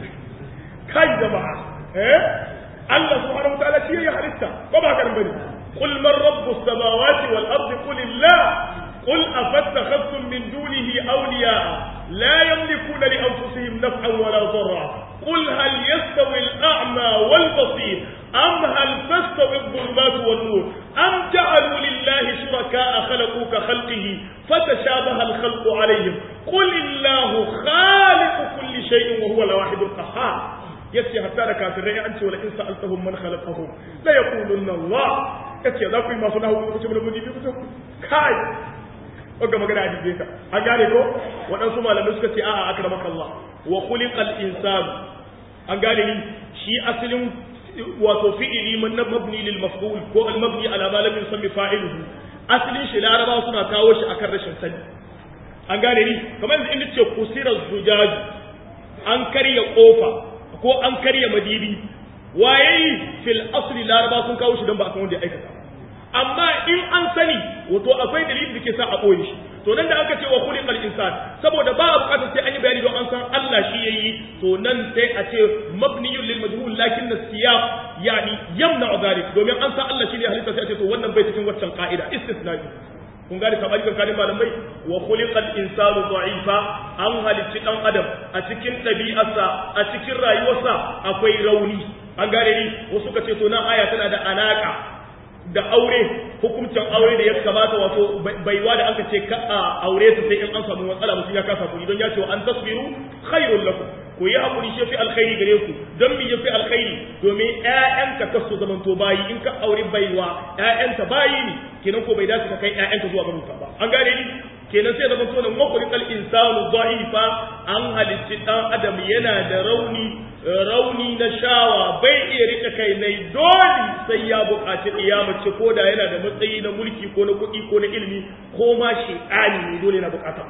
kai jama'a eh Allah subhanahu wa ta'ala shi ya halitta ko ba haka bane qul man rabbus samawati wal ardi qul illah قل أفتخذتم من دونه أولياء لا يملكون لأنفسهم نفعا ولا ضرا قل هل يستوي الأعمى والبصير أم هل تستوي الظلمات والنور أم جعلوا لله شركاء خلقوا كخلقه فتشابه الخلق عليهم قل الله خالق كل شيء وهو الواحد القهار yace hatta da kafirai an ce wala in sa'altahum man khalaqahum la yaqulunna Allah yace za ku yi masu nahu ku ce mun bi ku kai wanda magana a jibe ka an gane ko waɗansu malamai suka ce a'a akramaka Allah wa khuliqal insan an gane ni shi asalin wato fi'ili man mabni lil maf'ul ko al mabni ala ma lam yusammi fa'iluhu asalin shi laraba suna kawo shi akan rashin sani an gane ni kamar yanzu inda ce kusira zujaj an karya kofa ko an karya madibi waye fil asli laraba sun kawo shi don ba a san wanda ya aikata amma in an sani wato akwai dalilin da ke sa a ɓoye shi to nan da aka ce wa khuliqal insan saboda ba a bukatar sai an yi bayani don an san Allah shi yayi to nan sai a ce mabniyun lil majhul lakin siyaq yani yamna dhalik domin an san Allah shi ne halitta sai a ce to wannan bai cikin waccan ka'ida istisnai kun gane sabani kan kalin malamai wa khuliqal insanu da'ifa an halicci dan adam a cikin ɗabi'arsa a cikin rayuwarsa akwai rauni an gane ni wasu ka ce to nan aya tana da alaka da aure hukuncin aure da ya kamata wato baiwa da aka ce ka a aure ta sai in an samu matsala mutum ya kasa kuɗi don ya ce wa an tasbiru khairul lakum ku yi hakuri shi fi alkhairi gare ku don mi yafi alkhairi domin ƴaƴanka ka su zamanto bayi in ka aure baiwa ƴaƴanta bayi ne kenan ko bai dace ka kai ƴaƴanka zuwa ga ba an gane ni kenan sai zaman to nan makhluqal insanu dha'ifa an halicci dan adam yana da rauni rauni na shawa bai iya rike kai nai dole sai ya buƙaci ce ko da yana da matsayi na mulki ko na kuɗi ko na ilimi ko ma shi'ani ne dole na buƙata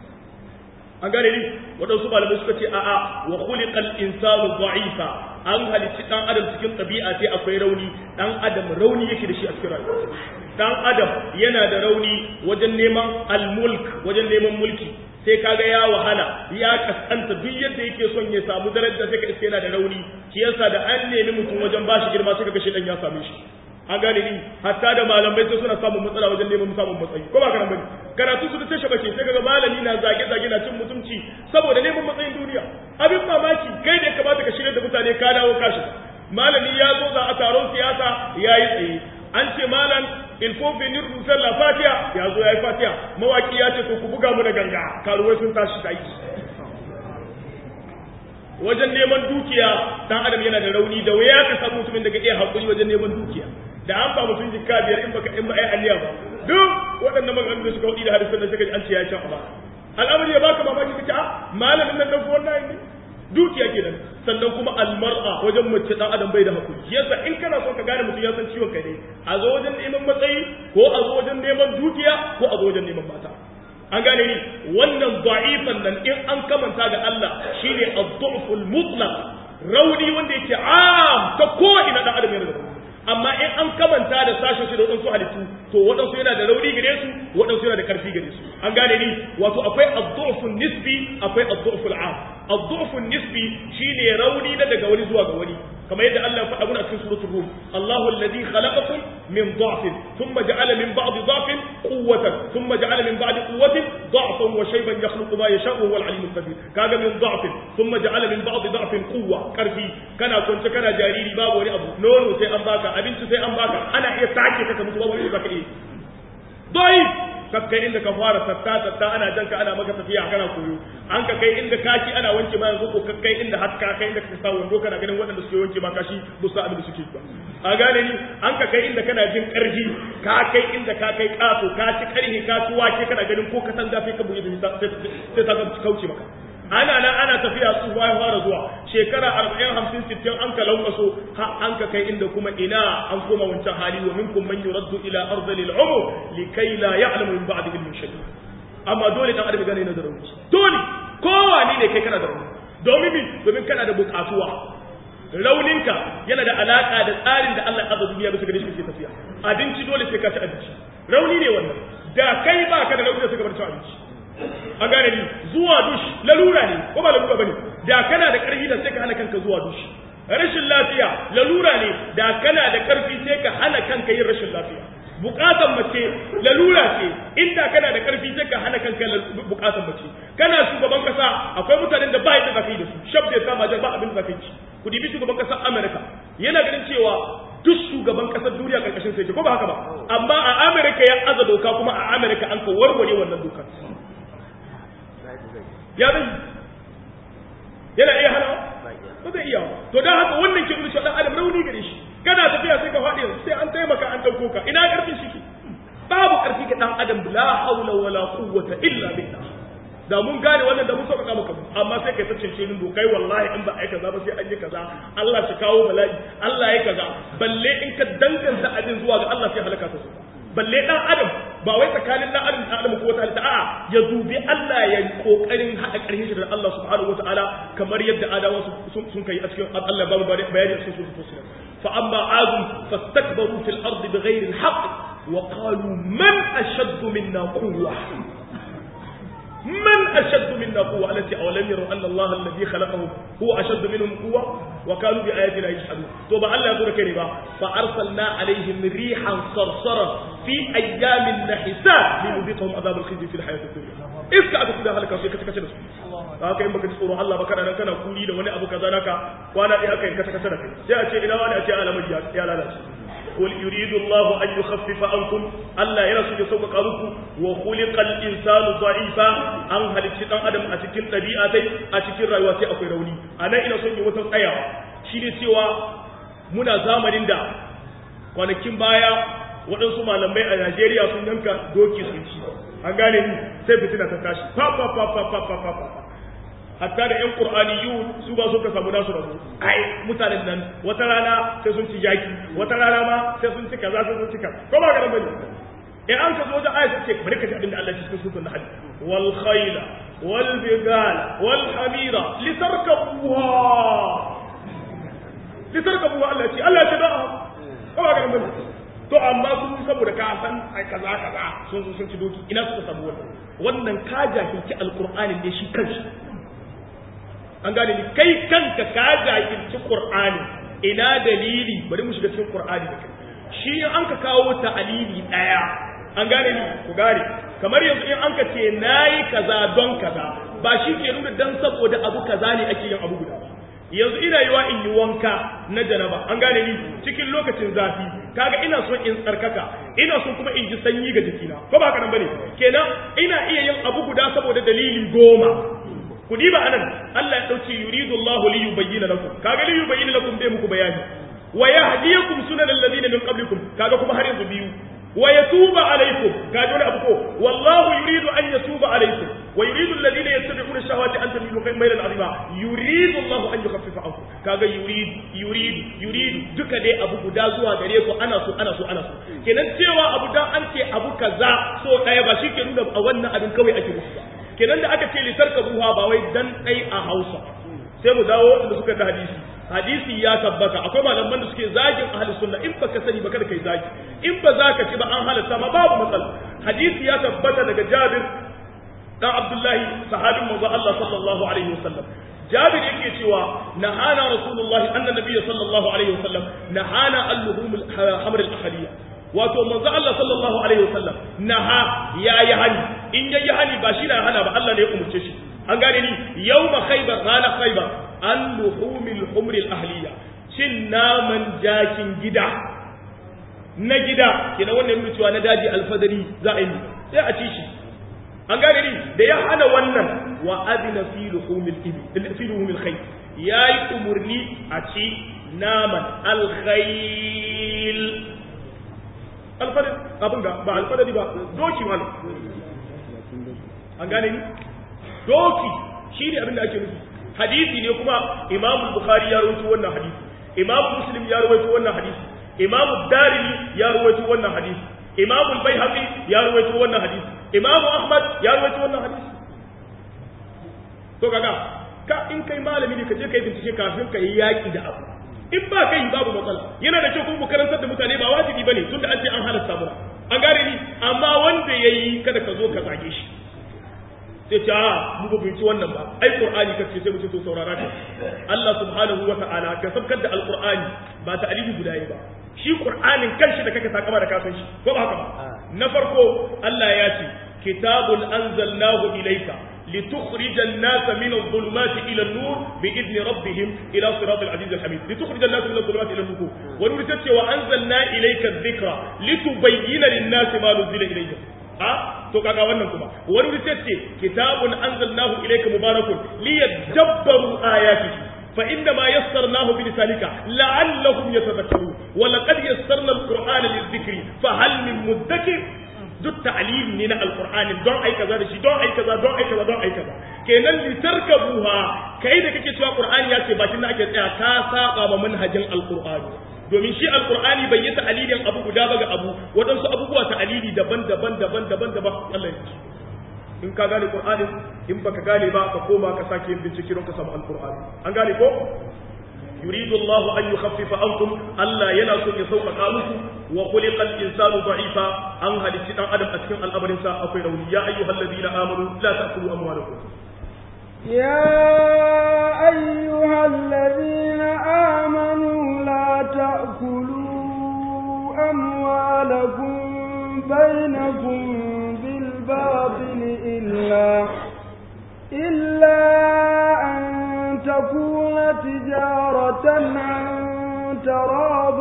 an gane ni waɗansu malamai suka ce a'a wa khuliqal insanu dha'ifa an halicci dan adam cikin ɗabi'a sai akwai rauni dan adam rauni yake da shi a cikin rayuwa dan adam yana da rauni wajen neman al-mulk wajen neman mulki sai kaga ya wahala ya kaskanta duk yadda yake son ya samu daraja sai ka iske yana da rauni shi yasa da an nemi mutum wajen bashi girma sai kaga shi dan ya same shi an gane ni hatta da malamai sai suna samun matsala wajen neman samun matsayi ko ba kana bane karatu su ta shabace sai kaga malami na zage zage na cin mutunci saboda neman matsayin duniya abin mamaki kai da ya kamata ka shirya da mutane ka dawo kashi malami ya zo za a taron siyasa ya yi tsaye an ce malam il faut venir nous faire la fatiha ya zo ya yi fatiha mawaki ya ce to ku buga mu da ganga karuwai sun tashi da aiki wajen neman dukiya dan adam yana da rauni da waya ka samu mutumin da ka iya hakuri wajen neman dukiya da an ba mutum jikka biyar in baka in ba ai alliya ba duk waɗannan maganganun da suka wadi da hadisan da suka ji an ce ya sha ba al'amari ya baka mamaki kace a malamin nan dan wannan ne dukiya kenan sannan kuma almar'a wajen mace dan adam bai da hakuri yasa in kana son ka gane mutum ya san ciwon kai ne a zo wajen neman matsayi ko a zo wajen neman dukiya ko a zo wajen neman mata an gane ni wannan da'ifan nan in an kamanta ga Allah shine ad-du'ful mutlaq rauni wanda yake am ta ko ina dan adam yana da amma in an kamanta da sashen shi da waɗansu halittu to waɗansu yana da rauni gare su waɗansu yana da ƙarfi gare su an gane ni wato akwai ad-du'fun nisbi akwai ad-du'ful 'am ad-du'fun nisbi shine rauni na daga wani zuwa ga wani kamar yadda Allah ya faɗa mana a cikin suratul rum Allahu alladhi khalaqakum min dha'fin thumma ja'ala min ba'di dha'fin quwwatan thumma ja'ala min ba'di quwwatin dha'fan wa shayban yakhluqu ma yasha'u huwa al-'alim al-qadir kaga min dha'fin thumma ja'ala min ba'di dha'fin quwwa karfi kana kwance kana jariri babu wani abu nono sai an baka abinci sai an baka ana iya sake ka mutu babu wani zaka iya dai ka kai inda ka fara tatta tatta ana janka ana maka tafiya kana koyo an ka kai inda kaki ana wanke ma yanzu ko ka kai inda har ka kai inda ka sa wando kana ganin waɗanda suke wanke ma kashi ba su abin da suke ba a gane ni an ka kai inda kana jin ƙarfi ka kai inda ka kai ƙato ka ci ƙarfi ka ci wake kana ganin ko ka san gafe ka buge da sai ta kauce maka ana nan ana tafiya tsufa ya fara zuwa shekara arba'in hamsin sittin an ka laukaso har an ka kai inda kuma ina an koma wancan hali wa minkum man yuraddu ila ardhil umur likai la ya'lamu min ba'di ilmin shay'a amma dole dan adam gane na da rauni dole kowa ne kai kana da rauni domin bi domin kana da bukatuwa rauninka yana da alaka da tsarin da Allah ya azza duniya bisa gare shi ke tafiya abinci dole sai ka ci abinci rauni ne wannan da kai ba ka da rauni da suka bar ci abinci an gane ni zuwa dush lalura ne ko ba lalura bane da kana da karfi da sai ka hana kanka zuwa dush rashin lafiya lalura ne da kana da karfi sai ka hana kanka yin rashin lafiya bukatan mace lalura ce inda kana da karfi sai ka hana kanka bukatan mace kana shugaban kasa akwai mutanen da ba yadda zaka yi da su shabda ta majar ba abin da zaka yi ku dibi shugaban kasar America yana ganin cewa duk shugaban kasar duniya karkashin sai ko ba haka ba amma a America ya aza doka kuma a America an ka warware wannan dokar ya zai yana iya hana ba zai iya to dan haka wannan ke nuna dan adam rauni gare shi kana tafiya sai ka faɗi sai an taimaka an dauko ka ina karfin shi ke babu karfi ga dan adam la haula wala quwwata illa billah da mun gane wannan da mun sauƙaƙa maka amma sai kai ta cince ni dokai wallahi in ba ai kaza ba sai an yi kaza Allah shi kawo bala'i Allah ya kaza balle in ka danganta abin zuwa ga Allah sai halaka ta su balle dan adam ba wai tsakanin dan adam da adam ko wata halitta a'a ya dubi Allah ya kokarin hada karhin shi da Allah subhanahu wataala kamar yadda adawa sun kai a cikin Allah ba mu bayani a cikin suratul fusilat fa amma adum fastakbaru fil ardi bighayri al-haqq wa qalu man ashaddu minna quwwa من أشد منا قوة التي أولم يروا أن الله الذي خلقهم هو أشد منهم قوة وكانوا بآياتنا يجحدون توبا الله يقول كريبا فأرسلنا عليهم ريحا صرصرا في أيام نحسات لنذيقهم عذاب الخزي في الحياة الدنيا iska aka kuda halaka sai kace kace da su haka in baka ji tsoro Allah ba kana nan kana kuri da wani abu kaza naka kwana ɗaya aka yi kace kace da kai sai a ce ina wani a ce alamari ya lalace قل يريد الله أن يخفف عنكم ألا يرسل يسوق قالوك وخلق الإنسان ضعيفا أن هل الشيطان أدم أتكين طبيعتي أتكين رأيواتي أكوي روني أنا إنا سنجي وطن أيا شيني سوى منا زامن دا kwanakin baya waɗansu malamai a Najeriya sun yanka doki sun ci an gane ni sai fitina ta tashi fa fa fa fa fa fa fa hatta da ƴan qur'aniyun su ba su ka samu nasu rabu ai mutanen nan wata rana sai sun ci jaki wata rana ma sai sun ci kaza sai sun ci kaza ko ba ga nan bane eh an ka zo da ayat ce bari ka ji abin da Allah ya cikin suratul nahl wal khayla wal bigala wal hamira litarkabuha litarkabuha Allah ya ce Allah ya ce da ko ba ga nan bane to amma sun saboda ka san ai kaza kaza sun sun ci doki ina suka samu wannan wannan ka jahilci alqur'anin ne shi kanshi an gane ni kai kanka ka jahilci qur'ani ina dalili bari mu shiga cikin qur'ani da kai shi in an ka kawo ta'alili daya an gane ni ku gane kamar yanzu in an ka ce nayi kaza don kaza ba shi ke nuna dan saboda abu kaza ne ake yin abu guda ba yanzu ina yiwa in yi wanka na janaba an gane ni cikin lokacin zafi kaga ina son in tsarkaka ina son kuma in ji sanyi ga jikina ko ba haka nan bane kenan ina iya yin abu guda saboda dalili goma ku diba anan Allah ya dauce yuridu Allah li yubayyana lakum kaga li yubayyana lakum bai muku bayani wa yahdiyakum sunan alladhina min qablikum kaga kuma har yanzu biyu wa yatuba alaykum kaga wani abu ko wallahu yuridu an yatuba alaykum wa yuridu alladhina yattabi'una shahawati an tamilu maylan azima yuridu Allah an yukhaffifa ankum kaga yurid yurid yurid duka dai abu guda zuwa gare ku ana so ana so ana so kenan cewa abu dan an ce abu kaza so daya ba shi ke nuna a wannan abin kawai ake musu ba kenan da aka ce litar ka buha ba wai dan dai a Hausa sai mu dawo da suka da hadisi hadisi ya tabbata akwai malaman da suke zagin ahli sunna in baka sani ba kada kai zagi in ba za ka ci ba an halatta ma babu matsala hadisi ya tabbata daga Jabir dan Abdullahi sahabin manzo Allah sallallahu alaihi wasallam Jabir yake cewa nahana Rasulullah anna nabiyyi sallallahu alaihi wasallam nahana al-luhum al-hamr al-ahliya wato manzo Allah sallallahu alaihi wasallam naha ya yi hani in ya yi hani ba shi na hana ba Allah ne ya umurce shi an gane ni yawma khaybar rana khaybar an luhumil humr al-ahliya cin naman jakin gida na gida kenan wannan yana cewa na daji alfadari za a yi sai a ci shi an gane ni da ya hana wannan wa adina fi luhumil ibil fi luhumil khayl yayi umurni a ci naman al-khayl alfadari abin ga ba alfadari ba doki wani an gane ni doki shi ne abin da ake nufi hadisi ne kuma imamu bukhari ya rawaito wannan hadisi imamu muslim ya rawaito wannan hadisi imamu darimi ya rawaito wannan hadisi imamu baihaqi ya rawaito wannan hadisi imamu ahmad ya rawaito wannan hadisi to kaga ka in kai malami ne ka je kai bincike kafin ka yi yaki da abu in ba kai babu matsala yana da kyau kuma mu karantar da mutane ba wajibi bane tunda an ce an halatta mu an gane ni amma wanda yayi kada ka zo ka zage shi sai ce a mu ba binci wannan ba ai qur'ani kace sai mu ce to saurara ka Allah subhanahu wa ta'ala ka sabkar da alqur'ani ba ta alibi guda ba shi qur'anin kanshi da kake takama da kasan shi ko ba haka ba na farko Allah ya ce kitabun anzalnahu ilayka لتخرج الناس من الظلمات إلى النور بإذن ربهم إلى صراط العزيز الحميد لتخرج الناس من الظلمات إلى النور ونرسلت وأنزلنا إليك الذكرى لتبين للناس ما نزل إليهم a to kaga wannan kuma wani wuri ce kitabun anzalnahu ilayka mubarakun liyadabbaru ayatihi fa inna ma yassarnahu bi lisanika la'allahum yatadhakkarun wa laqad yassarna al-qur'ana lidh-dhikri fa hal min mudakkir duk ta'lili ne na alqur'ani don ai kaza da shi don ai kaza don ai kaza don ai kaza kenan litarkabuha kai da kake cewa qur'ani ya ce bakin da ake tsaya ka saba ma manhajin alqur'ani domin shi alqur'ani bai yi ta'alilin abu guda ba ga abu wadansu abubuwa ta'alili daban-daban daban-daban daban Allah ya in ka gane qur'ani in baka gane ba ka koma ka sake yin bincike don ka samu alqur'ani an gane ko يريد الله أن يخفف عنكم ألا ينسوا يسوق قالوك وخلق الإنسان ضعيفا أن هل الشيطان أدم أتكلم الأمر إنسان أقول يا أيها الذين آمنوا لا تأكلوا أموالكم يا أيها الذين آمنوا لا تأكلوا أموالكم بينكم بالباطل إلا إلا أن تكون تجارة عن تراض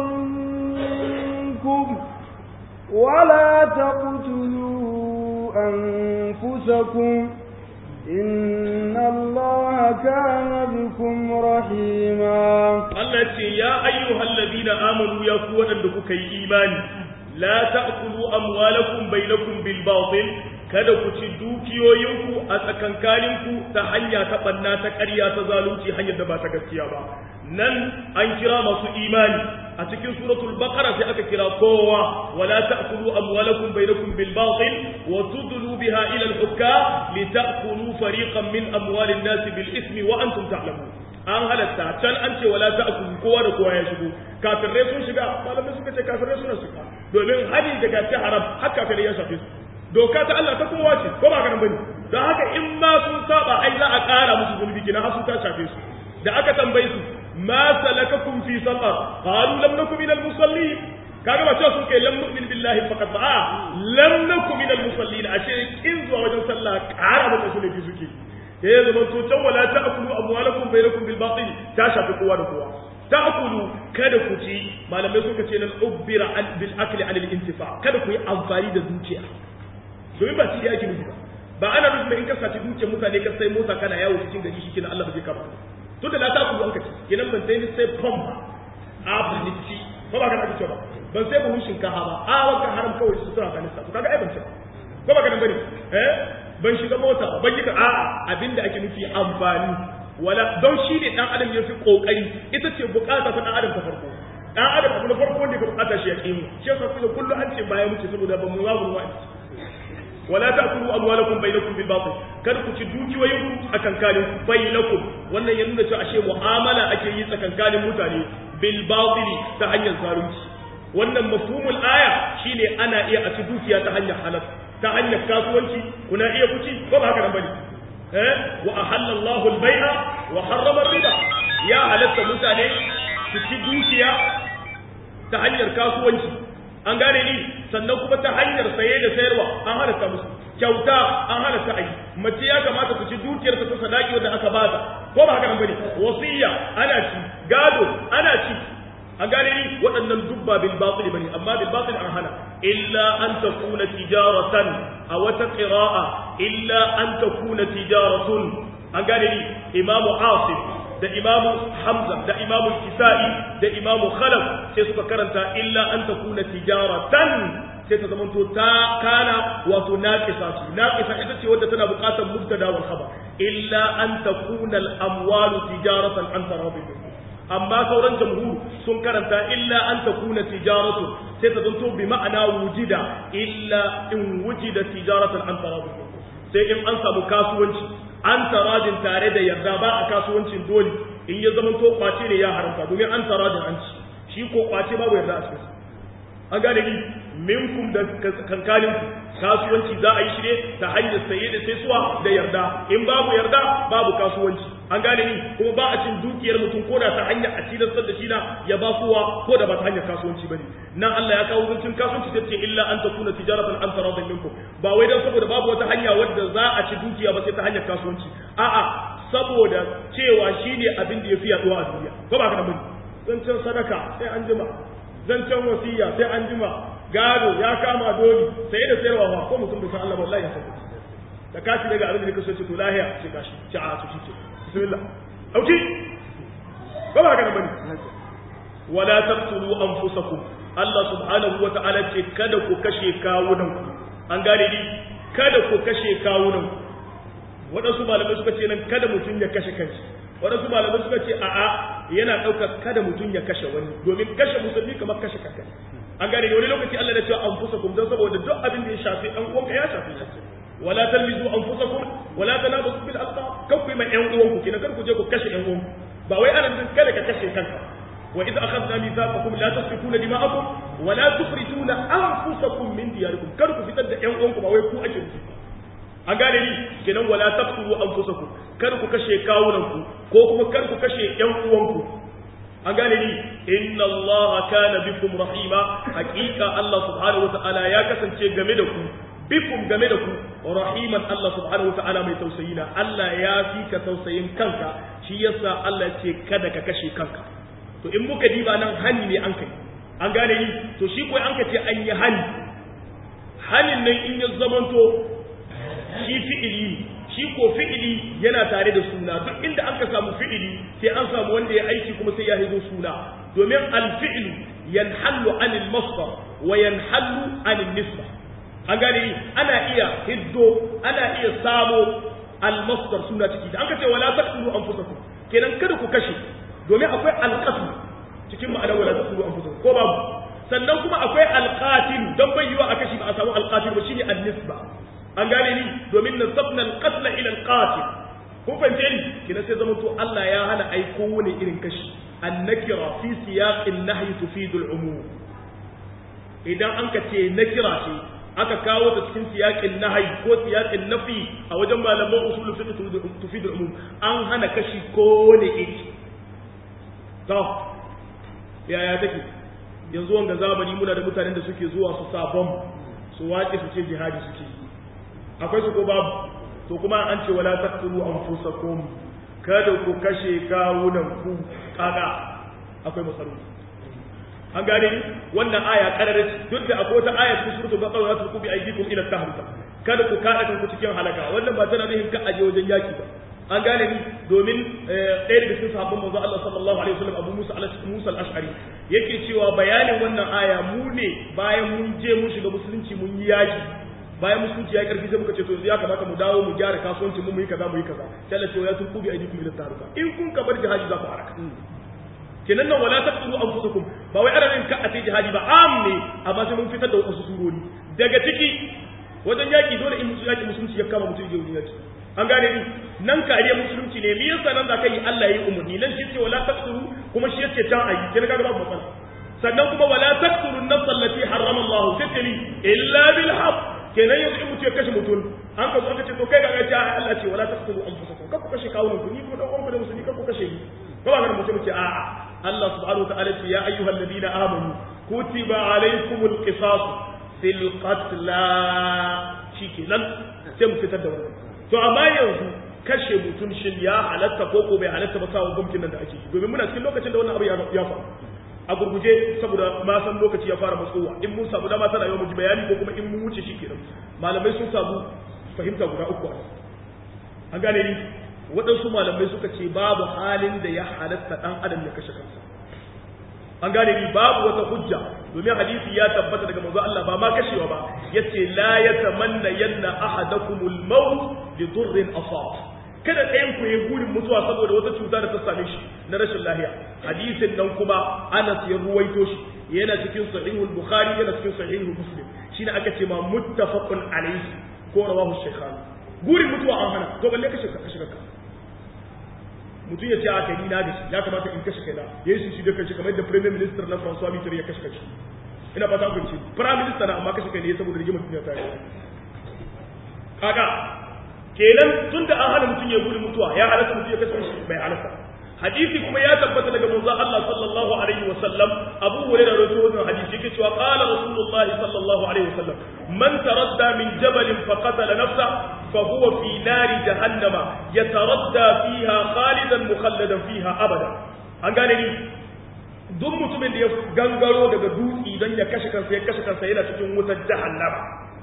منكم ولا تقتلوا أنفسكم إن الله كان بكم رحيما التي يا أيها الذين آمنوا يا قوة لكم إيمان لا تأكلوا أموالكم بينكم بالباطل kada ku ci dukiyoyinku a tsakankaninku ta hanya ta banna ta ƙarya ta zalunci hanyar da ba ta gaskiya ba nan an kira masu imani a cikin suratul baqara sai aka kira kowa wala ta'kulu amwalakum bainakum bil batil wa tudlu biha ila al hukam li ta'kulu fariqan min amwalin nas bil ismi wa antum ta'lamun an halatta can an ce wala ta'kulu kowa da kowa ya shigo kafirai sun shiga malamai suka ce kafirai suna shiga domin hadi daga ci haram har kafirai ya shafe su doka ta Allah ta kowa ce ko ba ganin bane don haka in ma sun saba ai za a ƙara musu zunubi kina har sun ta shafe su da aka tambaye su ma salakakum fi saqar qalu lam nakum minal musallin kaga ba cewa sun kai lam nu'min billahi faqat ba lam nakum minal musallin ashe kin zuwa wajen sallah ƙara musu zunubi suke da ya zama to can wala ta'kulu amwalakum bainakum bil batil ta shafi kowa da kowa ta'kulu kada ku ci malamai suka ce nan ubbira bil akli an al intifa kada ku yi amfani da zuciya domin ba shi da yake nufi ba ba ana nufin in ka saci dukiyar mutane ka sai mota kana yawo cikin gari shi kenan Allah ba zai kama to da na ta ku an kace kenan ban sai ni sai pump a buliti ko ba ka ake cewa ban sai buhun shinkafa ba a wanka haram kawai su suna kanista to kaga ai ban ce ko ba ka nan bane eh ban shiga mota ba ban yi ka a'a abinda ake nufi amfani wala don shi ne dan adam ya fi kokari ita ce bukata ta dan adam ta farko dan adam abu na farko wanda ka bukata shi ya kimu shi yasa kullu an ce baya muke saboda ban mu babu wa'azi wala ta'kulu amwalakum bainakum bil batil kada ku ci dukiyoyin ku tsakankanin bainakum wannan ya nuna cewa ashe mu'amala ake yi tsakankanin mutane bil batil ta hanyar zalunci wannan mafhumul aya shine ana iya a ci dukiya ta hanyar halal ta hanyar kasuwanci kuna iya kuci ko ba haka nan bane eh wa ahalla Allahu al-bai'a wa harrama riba ya halatta mutane su ci dukiya ta hanyar kasuwanci an gane ni sannan kuma ta hanyar saye da sayarwa an halatta musu kyauta an halatta ayi mace ya kamata su ci dukiyar ta sadaki wanda aka ba ta ko ba haka nan bane wasiya ana ci gado ana ci an gane ni waɗannan dubba bil batil bane amma bil batil an hana illa an takuna tijaratan a wata qira'a illa an takuna tijaratun an gane ni imamu asif da imamu hamza da imamu kisa'i da imamu khalaf sai suka karanta illa an takuna tijaratan sai ta zamanto ta kana wato naqisa ce naqisa ita ce wadda tana buƙatar mubtada wal khabar illa an takuna al amwalu tijaratan an tarabi amma sauran jamhur sun karanta illa an takuna tijaratu sai ta zanto bi ma'ana wujida illa in wujida tijaratan an tarabi sai in an samu kasuwanci an taradin tare da yarda ba a kasuwancin dole in ya zama to kwace ne ya haramta domin an taradin an ci shi ko kwace babu yarda a cikin an gane ni minkum da kankanin kasuwanci za a yi shi ne ta hanyar saye da saisuwa da yarda in babu yarda babu kasuwanci an gane ni kuma ba a cin dukiyar mutum ko da ta hanyar a tilastar da shi na ya ba kowa ko da ba ta hanyar kasuwanci bane nan Allah ya kawo zancin kasuwanci sai ce illa an takuna tijaratan an taradin minkum ba wai dan saboda babu wata hanya wadda za a ci dukiya ba sai ta hanyar kasuwanci a'a saboda cewa shine abin da yafi yaduwa a duniya ko ba ka da bane zancen sadaka sai an jima zancen wasiya sai an jima gado ya kama doli sai da sayarwa ba ko mutum bai san Allah wallahi ya san da kashi daga abin da kake so ce to lahiya ce kashi ci a to shi ce bismillah auki ba ba kana bane wala taqtulu anfusakum Allah subhanahu wa ta'ala ce kada ku kashe kawunan ku an gane ni kada ku kashe kawunan ku wadansu malamai suka ce nan kada mutum ya kashe kanshi wadansu malamai suka ce a'a yana ɗaukar kada mutum ya kashe wani domin kashe musulmi kamar kashe kanka an gane wani lokaci Allah ya ce anfusakum dan saboda duk abin da ya shafi ɗan uwanka ya shafi shi wala talmizu anfusakum wala tanabazu bil alqab kan ku mai ɗan uwanku kina kar ku je ku kashe ɗan uwanku ba wai ana nufin kada ka kashe kanka wa idza akhadna mithaqakum la tasfikuna dima'akum wa la tukhrijuna anfusakum min diyarikum kar ku fitar da ɗan uwanku ba wai ku ake nufi an gane ni kenan wala taqtulu anfusakum kar ku kashe kawunanku ko kuma kar ku kashe ɗan uwanku an gane ni inna Allah kana bikum rahima hakika Allah subhanahu wataala ya kasance game da ku bikum game da ku rahiman Allah subhanahu wataala mai tausayi na Allah ya fi ka tausayin kanka shi yasa Allah ce kada ka kashe kanka to in muka diba nan hani ne an kai an gane ni to shi ko an ka ce an yi hani hanin nan in ya zamanto shi fi'ili shi ko fi'ili yana tare da suna duk inda an ka samu fi'ili sai an samu wanda ya aiki kuma sai ya hizo suna domin alfi'lu yanhallu anil masdar wa yanhallu anil nisba an gane ni ana iya hiddo ana iya samo almasdar suna ciki da an ka ce wala taqtulu anfusakum kenan kada ku kashe domin akwai alqatl cikin ma'anar wala taqtulu anfusakum ko babu sannan kuma akwai alqatil dan bayyana a kashi ba a samu alqatil ba shine an-nisba an gane ni domin nasabna al-qatl ila al-qatil kun fahimce ni kina sai zama to Allah ya hana ai kowane irin kashi an-nakira fi siyaqin nahyi tufidu al-umum idan an ka ce nakira ce aka kawo ta cikin siyaqin nahyi ko siyaqin nafi a wajen malaman usul fiqh tufidu al-umum an hana kashi kowane iri to yaya take yanzu wanga zamani muna da mutanen da suke zuwa su sabon su wace su ce jihadi suke yi akwai su ko babu to kuma an ce wala taqtulu anfusakum kada ku kashe kawunan ku kaga akwai masarufi an gane ni wannan aya karare duk da akwai wata aya cikin suratul baqara ta ku bi aydikum ila tahluka kada ku kada kanku cikin halaka wannan ba tana nufin ka aje wajen yaki ba an gane ni domin ɗaya daga cikin sahabban manzo Allah sallallahu alaihi wasallam Abu Musa Musa al-Ash'ari yake cewa bayanin wannan aya mu ne bayan mun je mun shiga musulunci mun yi yaki bayan musulunci ya karfi sai muka ce to yanzu ya kamata mu dawo mu gyara kasuwancin mu mu yi kaza mu yi kaza sai Allah ce ya turku bi aidikum ila taruka in kun ka bar jihadi za ku haraka kenan nan wala taqtulu anfusakum ba wai ana yin ka a sai jihadi ba am ne amma sai mun fitar da wasu surori daga ciki wajen yaki dole in musu yaki musulunci ya kama mutum ya yaki an gane ni nan kariya musulunci ne me yasa nan zaka yi Allah yayi umarni nan shi ce wala taqtulu kuma shi yace can ayi kin kaga babu matsala sannan kuma wala taqtulu an-nafs allati harrama Allah tattali illa bil haqq kenan yanzu in mutum ya kashe mutum an ka zo aka ce to kai ga ya Allah ce wala taqtulu anfusakum kar ku kashe kawunan ku ni kuma dan uwanku da musulmi kar ku kashe ni ko ba ga mutum ce a'a Allah subhanahu wa ta'ala ce ya ayyuhal ladina amanu kutiba alaykumul qisas fil qatla shikenan sai mu fitar da wannan to amma yanzu kashe mutum shin ya halatta ko ko bai halatta ba sawa gumkin nan da ake yi domin muna cikin lokacin da wannan abu ya faru a gurguje saboda ma san lokaci ya fara matsowa in mun samu dama tana yau mu ji bayani ko kuma in mun wuce shi kenan malamai sun samu fahimta guda uku a an gane ni waɗansu malamai suka ce babu halin da ya halatta ɗan adam ya kashe kansa an gane ni babu wata hujja domin hadisi ya tabbata daga manzo Allah ba ma kashewa ba yace la yatamanna yanna ahadakumul maut li durrin asab kada ɗayan ku yi burin mutuwa saboda wata cuta da ta same shi na rashin lahiya hadisin nan kuma Anas ya ruwaito shi yana cikin sahihul bukhari yana cikin sahihul muslim shine aka ce ma muttafaqun alayhi ko rawahu shaykhan burin mutuwa an hana to balle kashe ka kashe ka mutum ya ce a kai na da shi ya kamata in kashe kaina ya yi shi da kanshi kamar yadda premier minister na François Mitterrand ya kashe kanshi ina fata ku ce prime minister na amma kashe kai ne saboda rigimar duniya ta yi kaga kenan tunda an hana mutum ya gudu mutuwa ya halatta mutum ya kashe kanshi bai halatta hadisi kuma ya tabbata daga manzo Allah sallallahu alaihi wa sallam Abu Hurairah rawaito wannan hadisi yake cewa qala Rasulullahi sallallahu alaihi wa sallam man taradda min jabalin fa qatala nafsa fa huwa fi nari jahannama yataradda fiha khalidan mukhalladan fiha abada an gane ni duk mutumin da ya gangaro daga dutse don ya kashe kansa ya kashe kansa yana cikin wutar jahannama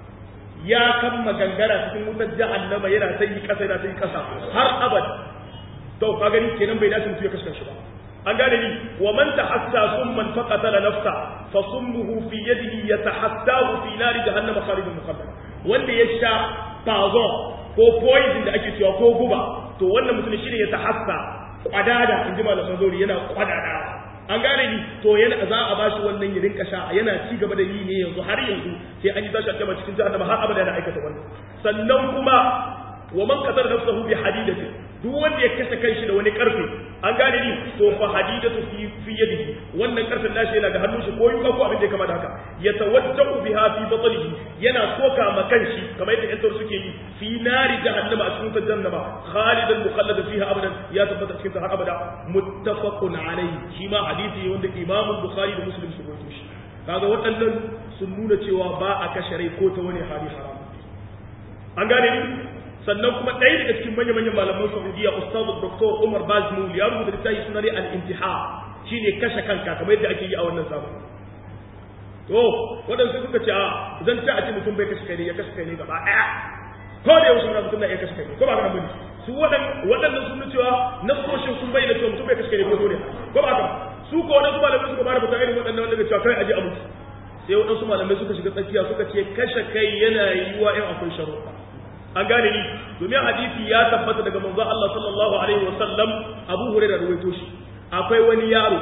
ya kamma gangara cikin wutar jahannama yana ta yi kasa yana ta yi kasa har abada to ka gani kenan bai dace mutum ya kashe shi ba an gane ni wa man tahassa summan faqatala nafsa fa summuhu fi yadihi yatahassahu fi nari jahannama khalidan mukhallad wanda ya sha poison ko poison da ake cewa ko guba to wannan mutum shine ya tahassa kwadada inji malaman zori yana kwadada an gane ni to yana za a bashi wannan ya rinka sha yana ci gaba da yi ne yanzu har yanzu sai an yi tashi a cikin jahannama har abada yana aikata wannan sannan kuma wa man qatala nafsahu bi hadidatin duk wanda ya kashe kanshi da wani karfe an gane ni to fa hadidatu fi fi yadihi wannan karfen nashi yana da hannun shi ko yuka ko abin da ya kama da haka yatawajjahu biha fi batnihi yana soka ma kanshi kamar yadda yantar suke yi fi nari jahannama a cikin jahannama khalidan mukhalladan fiha abadan ya tabbata cikin har abada muttafaqun alayhi shi ma hadisi wanda Imam Bukhari da Muslim su rawaito shi kaga waɗannan sun nuna cewa ba a kashe rai ko ta wani hali haram an gane ni sannan kuma ɗaya daga cikin manya-manyan malaman Saudiya Ustaz Dr. Umar Bazmul ya rubuta littafi suna ne al-intiha shine kashe kanka kamar yadda ake yi a wannan zamani to waɗansu suka ce a zan ci a ce mutum bai kashe kai ne ya kashe kai ne gaba ɗaya ko da yaushe mutum na iya kashe kai ne ko ba ka bane su waɗannan sun cewa nasoshin sun bayyana cewa mutum bai kashe kai ne ko dole ko ba ka su ko waɗansu malamai suka bada fata irin waɗannan wanda cewa kai aje a mutu sai waɗansu malamai suka shiga tsakiya suka ce kashe kai yana yiwuwa in akwai sharuɗa an gane ni domin hadisi ya tabbata daga manzo Allah sallallahu alaihi wasallam Abu Hurairah rawaito shi akwai wani yaro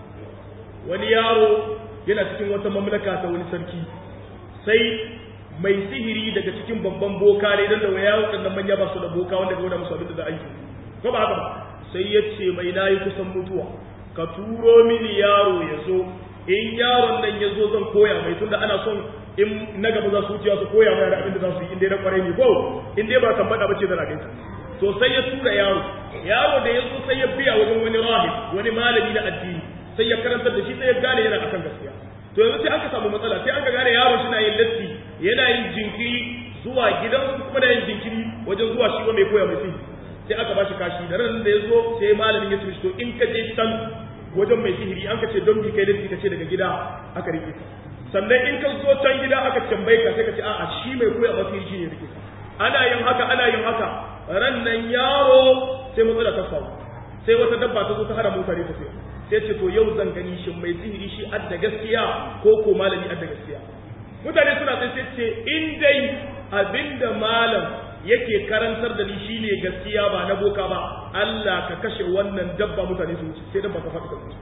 wani yaro yana cikin wata mamlaka ta wani sarki sai mai sihiri daga cikin babban boka ne dan da waya wadannan manya ba su da boka wanda ga wanda musu abin da za a yi ko ba haka ba sai ya ce mai nayi kusan mutuwa ka turo mini yaro ya zo in yaron nan ya zo zan koya mai tunda ana son in na gaba za su wucewa su koya mai abin da za su yi inda na kwarai ne ko in dai ba kan bada bace da raginta to sai ya tura yaro yaro da ya zo sai ya biya wajen wani rahib wani malami na addini sai ya karantar da shi sai ya gane yana akan gaskiya to yanzu sai aka samu matsala sai aka gane yaro shi na yin latti yana yin jinkiri zuwa gidan kuma da yin jinkiri wajen zuwa shi mai koya mai sihiri sai aka bashi kashi da ran da ya zo sai malamin ya ce to in ka je can wajen mai sihiri an ka ce don bi kai latti ka ce daga gida aka rike ka sannan in ka zo can gida aka tambaye ka sai ka ce a'a shi mai koya ba shi ne rike ana yin haka ana yin haka ran nan yaro sai matsala ta faru sai wata dabba ta zo ta hana mutane ta sai sai ce to yau zan gani shin mai sihiri shi adda gaskiya ko ko malami adda gaskiya mutane suna sai sai ce in dai abinda malam yake karantar da ni shine gaskiya ba na boka ba Allah ka kashe wannan dabba mutane su wuce sai dabba ta faɗi ta wuce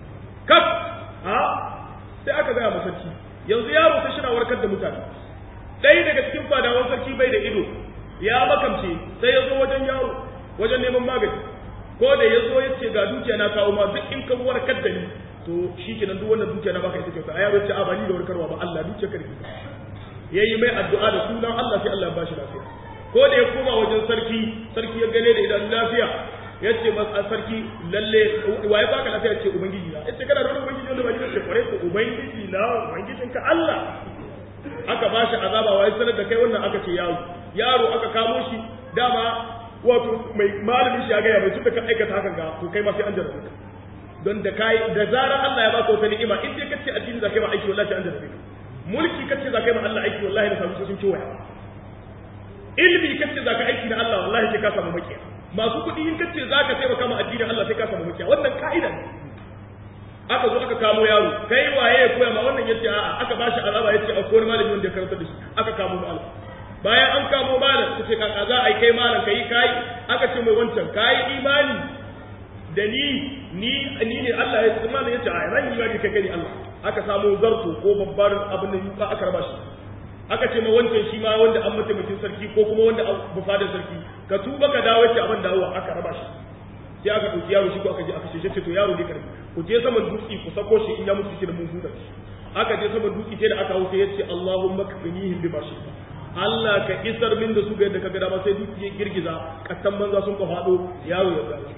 kaf ha sai aka gaya masarki yanzu yaro ta shi na warkar da mutane ɗaya daga cikin fadawan sarki bai da ido ya makamce sai ya zo wajen yaro wajen neman magani ko da ya zo ya ce ga dukiya na kawo ma duk in ka warkar da ni to shi kenan duk wannan dukiya na baka ita kyauta a yaro ce a ba ni da warkarwa ba Allah dukiya karfi ya yi mai addu'a da sunan Allah sai Allah ya bashi lafiya ko da ya koma wajen sarki sarki ya gane da idan lafiya ya ce masa sarki lalle waye baka lafiya ce ubangiji na ya ce kana da wani ubangiji wanda ba ni ce kware ko ubangiji na ubangijinka Allah aka ba shi azaba wai sanar da kai wannan aka ce yaro yaro aka kamo shi dama wato mai malamin shi ya gaya mai tunda ka aikata hakan ga to kai ma sai an jarrabe ka don da kai da zarar Allah ya baka wata ni'ima in dai kace addini zakai ma aiki wallahi an jarrabe ka mulki kace zakai ma Allah aiki wallahi da sabu sun ci waya ilmi kace zaka aiki na Allah wallahi sai ka samu makiya masu kuɗi in kace zaka taimaka ma addinin Allah sai ka samu makiya wannan ka'ida ne aka zo aka kamo yaro kai waye ya koya ma wannan yace a'a aka bashi azaba yace a kowane malami wanda ya karanta da shi aka kamo malam bayan an kamo malam kace kaka za a yi kai malam kai kai aka ce mai wancan kai imani da ni ni ni ne Allah ya ce malam yace a ran imani kai kai Allah aka samu zarto ko babbar abin da yuka aka raba shi aka ce ma wancan shi ma wanda an mataimakin sarki ko kuma wanda an bufadar sarki ka tuba ka dawo yace abin dawowa aka raba shi sai aka ɗauki yaro shi ko aka je aka ce ce to yaro ne karfi ku je saman dutse ku sako shi in ya mutu shi da mun huta shi aka je saman dutse sai da aka hau sai ya ce Allahumma kfinihim bima shi Allah ka isar min da su ga yadda ka ga dama sai dutse ya girgiza kattan banza sun ka faɗo yaro ya dawo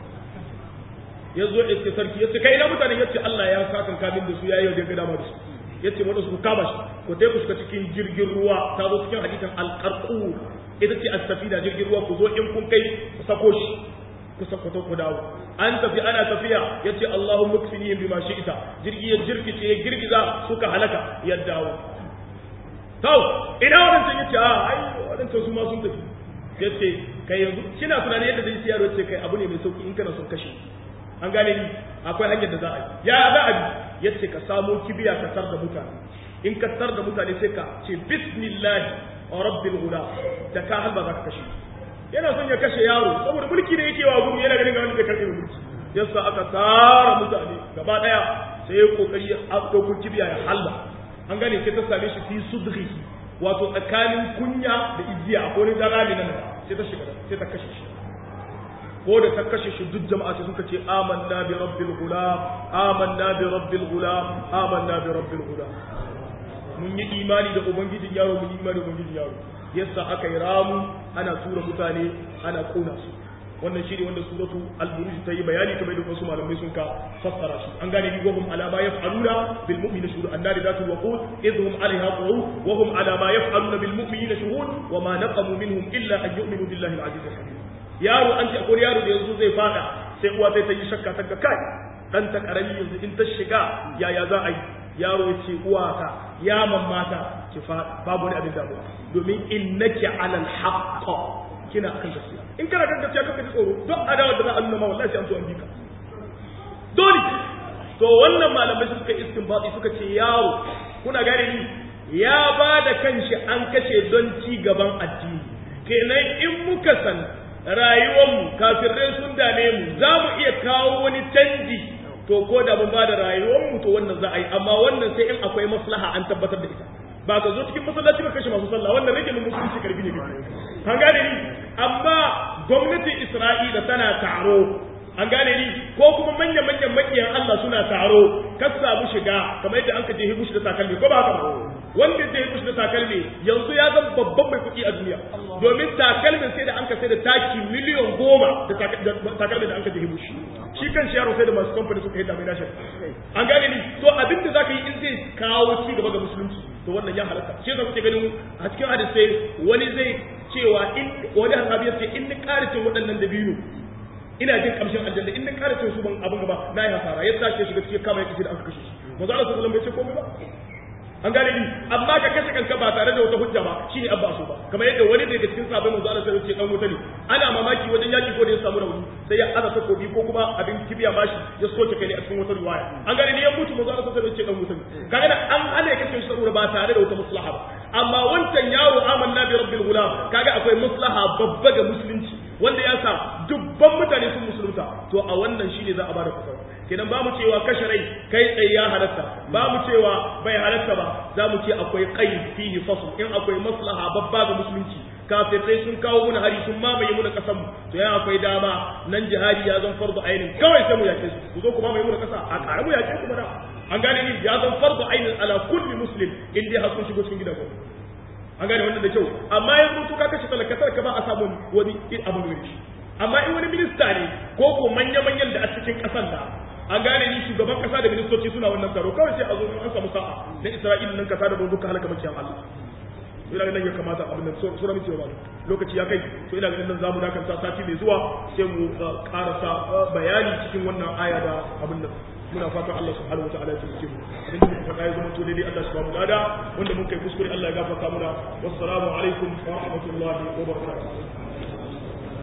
ya zo ya ce sarki ya ce kai na mutane ya ce Allah ya sa kan kamin da su yayi yau da ga dama da su ya ce wanda su kama shi ku tai ku shiga cikin jirgin ruwa ta zo cikin hadisin alqarqur ita ce as-safina jirgin ruwa ku zo in kun kai ku sako shi ku sakwato ku dawo an tafi ana tafiya ya ce Allahun mukfinihim bima shi'ita jirgi ya jirkice ya girgiza suka halaka ya dawo tau ina wadancan ya ce a ai wadancan su ma sun tafi ya ce kai yanzu kina tunanin yadda zai siyarwa ce kai abu ne mai sauki in kana son kashe an gane ni akwai hanyar da za a yi ya za a bi ya ce ka samo kibiya ka tar da mutane in ka tar da mutane sai ka ce bismillahi rabbil guda da ka halba za ka kashe yana son ya kashe yaro saboda mulki ne yake wa gumi yana ganin ga wanda zai karɓe mulki yasa aka tara mutane gaba daya sai ya kokari ya dauko kibiya ya halba an gane sai ta same shi fi sudri wato tsakanin kunya da igiya ko ne zarali nan sai ta shiga sai ta kashe shi ko da ta kashe shi duk jama'a sai suka ce amanna bi rabbil gulam amanna bi rabbil gulam amanna bi rabbil gulam mun yi imani da ubangijin yaro mun yi imani da ubangijin yaro yasa aka yi ramu ana tura mutane ana kona su wannan shi ne wanda suratu al-buruj ta yi bayani kamar da wasu malamai sun ka fassara shi an gane ni wa hum ala ma yaf'aluna bil mu'minina shuhud annari zatu waqud idhum alaiha qu'ud wa hum ala ma yaf'aluna bil mu'minina shuhud wa ma naqamu minhum illa an yu'minu billahi al-aziz al-hamid yaro an ce akwai yaro da yanzu zai fada sai uwa sai ta yi shakka ta ga kai dan ta karami yanzu in ta shiga yaya za a yi yaro ya ce uwa ta ya mamata ki fada babu wani abin damuwa domin innaki alal haqq kina kan gaskiya in kana kan gaskiya kaka ji tsoro duk adawar da za a nuna ma wallahi sai an so an bika dole to wannan malamai suka istinbati suka ce yaro kuna gane ni ya ba da kanshi an kashe don ci gaban addini kenan in muka san rayuwarmu kafirai sun dame mu za mu iya kawo wani canji to ko da mun ba da rayuwarmu to wannan za a yi amma wannan sai in akwai maslaha an tabbatar da ita ba ka zo cikin masallaci ba kashe masu sallah wannan rage mun musulunci karfi ne an gane ni amma gwamnatin Isra'ila tana taro an gane ni ko kuma manyan manyan makiyan Allah suna taro ka samu shiga kamar yadda an ka je hibushi da takalmi ko ba haka ba wanda zai hibushi da takalmi yanzu ya zama babban mai kuɗi a duniya domin takalmin sai da an ka sai da taki miliyan goma da takalmin da an ka je hibushi shi kan shi yaro sai da masu kamfani suka yi damai nashi an gane ni to abin da zaka yi in zai kawo ci gaba ga musulunci to wannan ya halatta shi yasa kuke ganin a cikin hadisai wani zai cewa in wani hasabi ya ce in ni ƙara cin waɗannan dabino ina jin kamshin aljanna in na kare cin su ban abin gaba na yi hasara ya tashi shiga cikin kama ya kace da aka kashe shi manzo Allah sallallahu alaihi wasallam bai ce komai ba an gane ni amma ka kashe kanka ba tare da wata hujja ba shine abba so ba kamar yadda wani daga cikin sahabbai manzo Allah sallallahu alaihi wasallam ce dan wuta ne ana mamaki wajen yaki ko da ya samu rauni sai ya aza takobi ko kuma abin kibiya bashi ya soke kai ne a cikin wata riwaya an gane ni ya mutu manzo Allah sallallahu alaihi wasallam ce dan wuta ne kaga an ana ya kashe shi saboda ba tare da wata maslaha ba amma wancan yaro amanna bi rabbil gulam kaga akwai maslaha babba ga musulunci wanda ya sa dubban mutane sun musulunta to a wannan shine za a bada fatawa kenan ba mu cewa kashe rai kai tsaye ya halatta ba mu cewa bai halatta ba za mu ce akwai qaid fihi fasl in akwai maslaha babba ga musulunci kafirai sun kawo muna hari sun mamaye muna kasan mu to ya akwai dama nan jihadi ya zan fardu ainin kawai sai mu yake su ku zo ku mamaye muna kasa a ƙara mu yake ku mana an gane ni ya zan fardu ainin ala kulli muslim in dai har sun shigo cikin gidan ku an gane wannan da kyau amma yanzu to ka kashe talakatar ka ba a samu wani abu ne shi amma in wani minista ne ko ko manya-manyan da a cikin ƙasar da an gane ni shugaban kasa da ministoci suna wannan taro kawai sai a zo an samu sa'a na Isra'ila nan kasa da don duka halaka makiyan Allah ina ganin ya kamata abin nan sura mace ba lokaci ya kai to ina ganin nan zamu dakanta sati mai zuwa sai mu karasa bayani cikin wannan aya da abin nan muna fatan Allah subhanahu wataala ya tsare mu abin da muka faɗa ya zama to daidai Allah subhanahu wataala wanda mun kai kuskure Allah ya gafarta muna wassalamu alaikum wa rahmatullahi wa barakatuh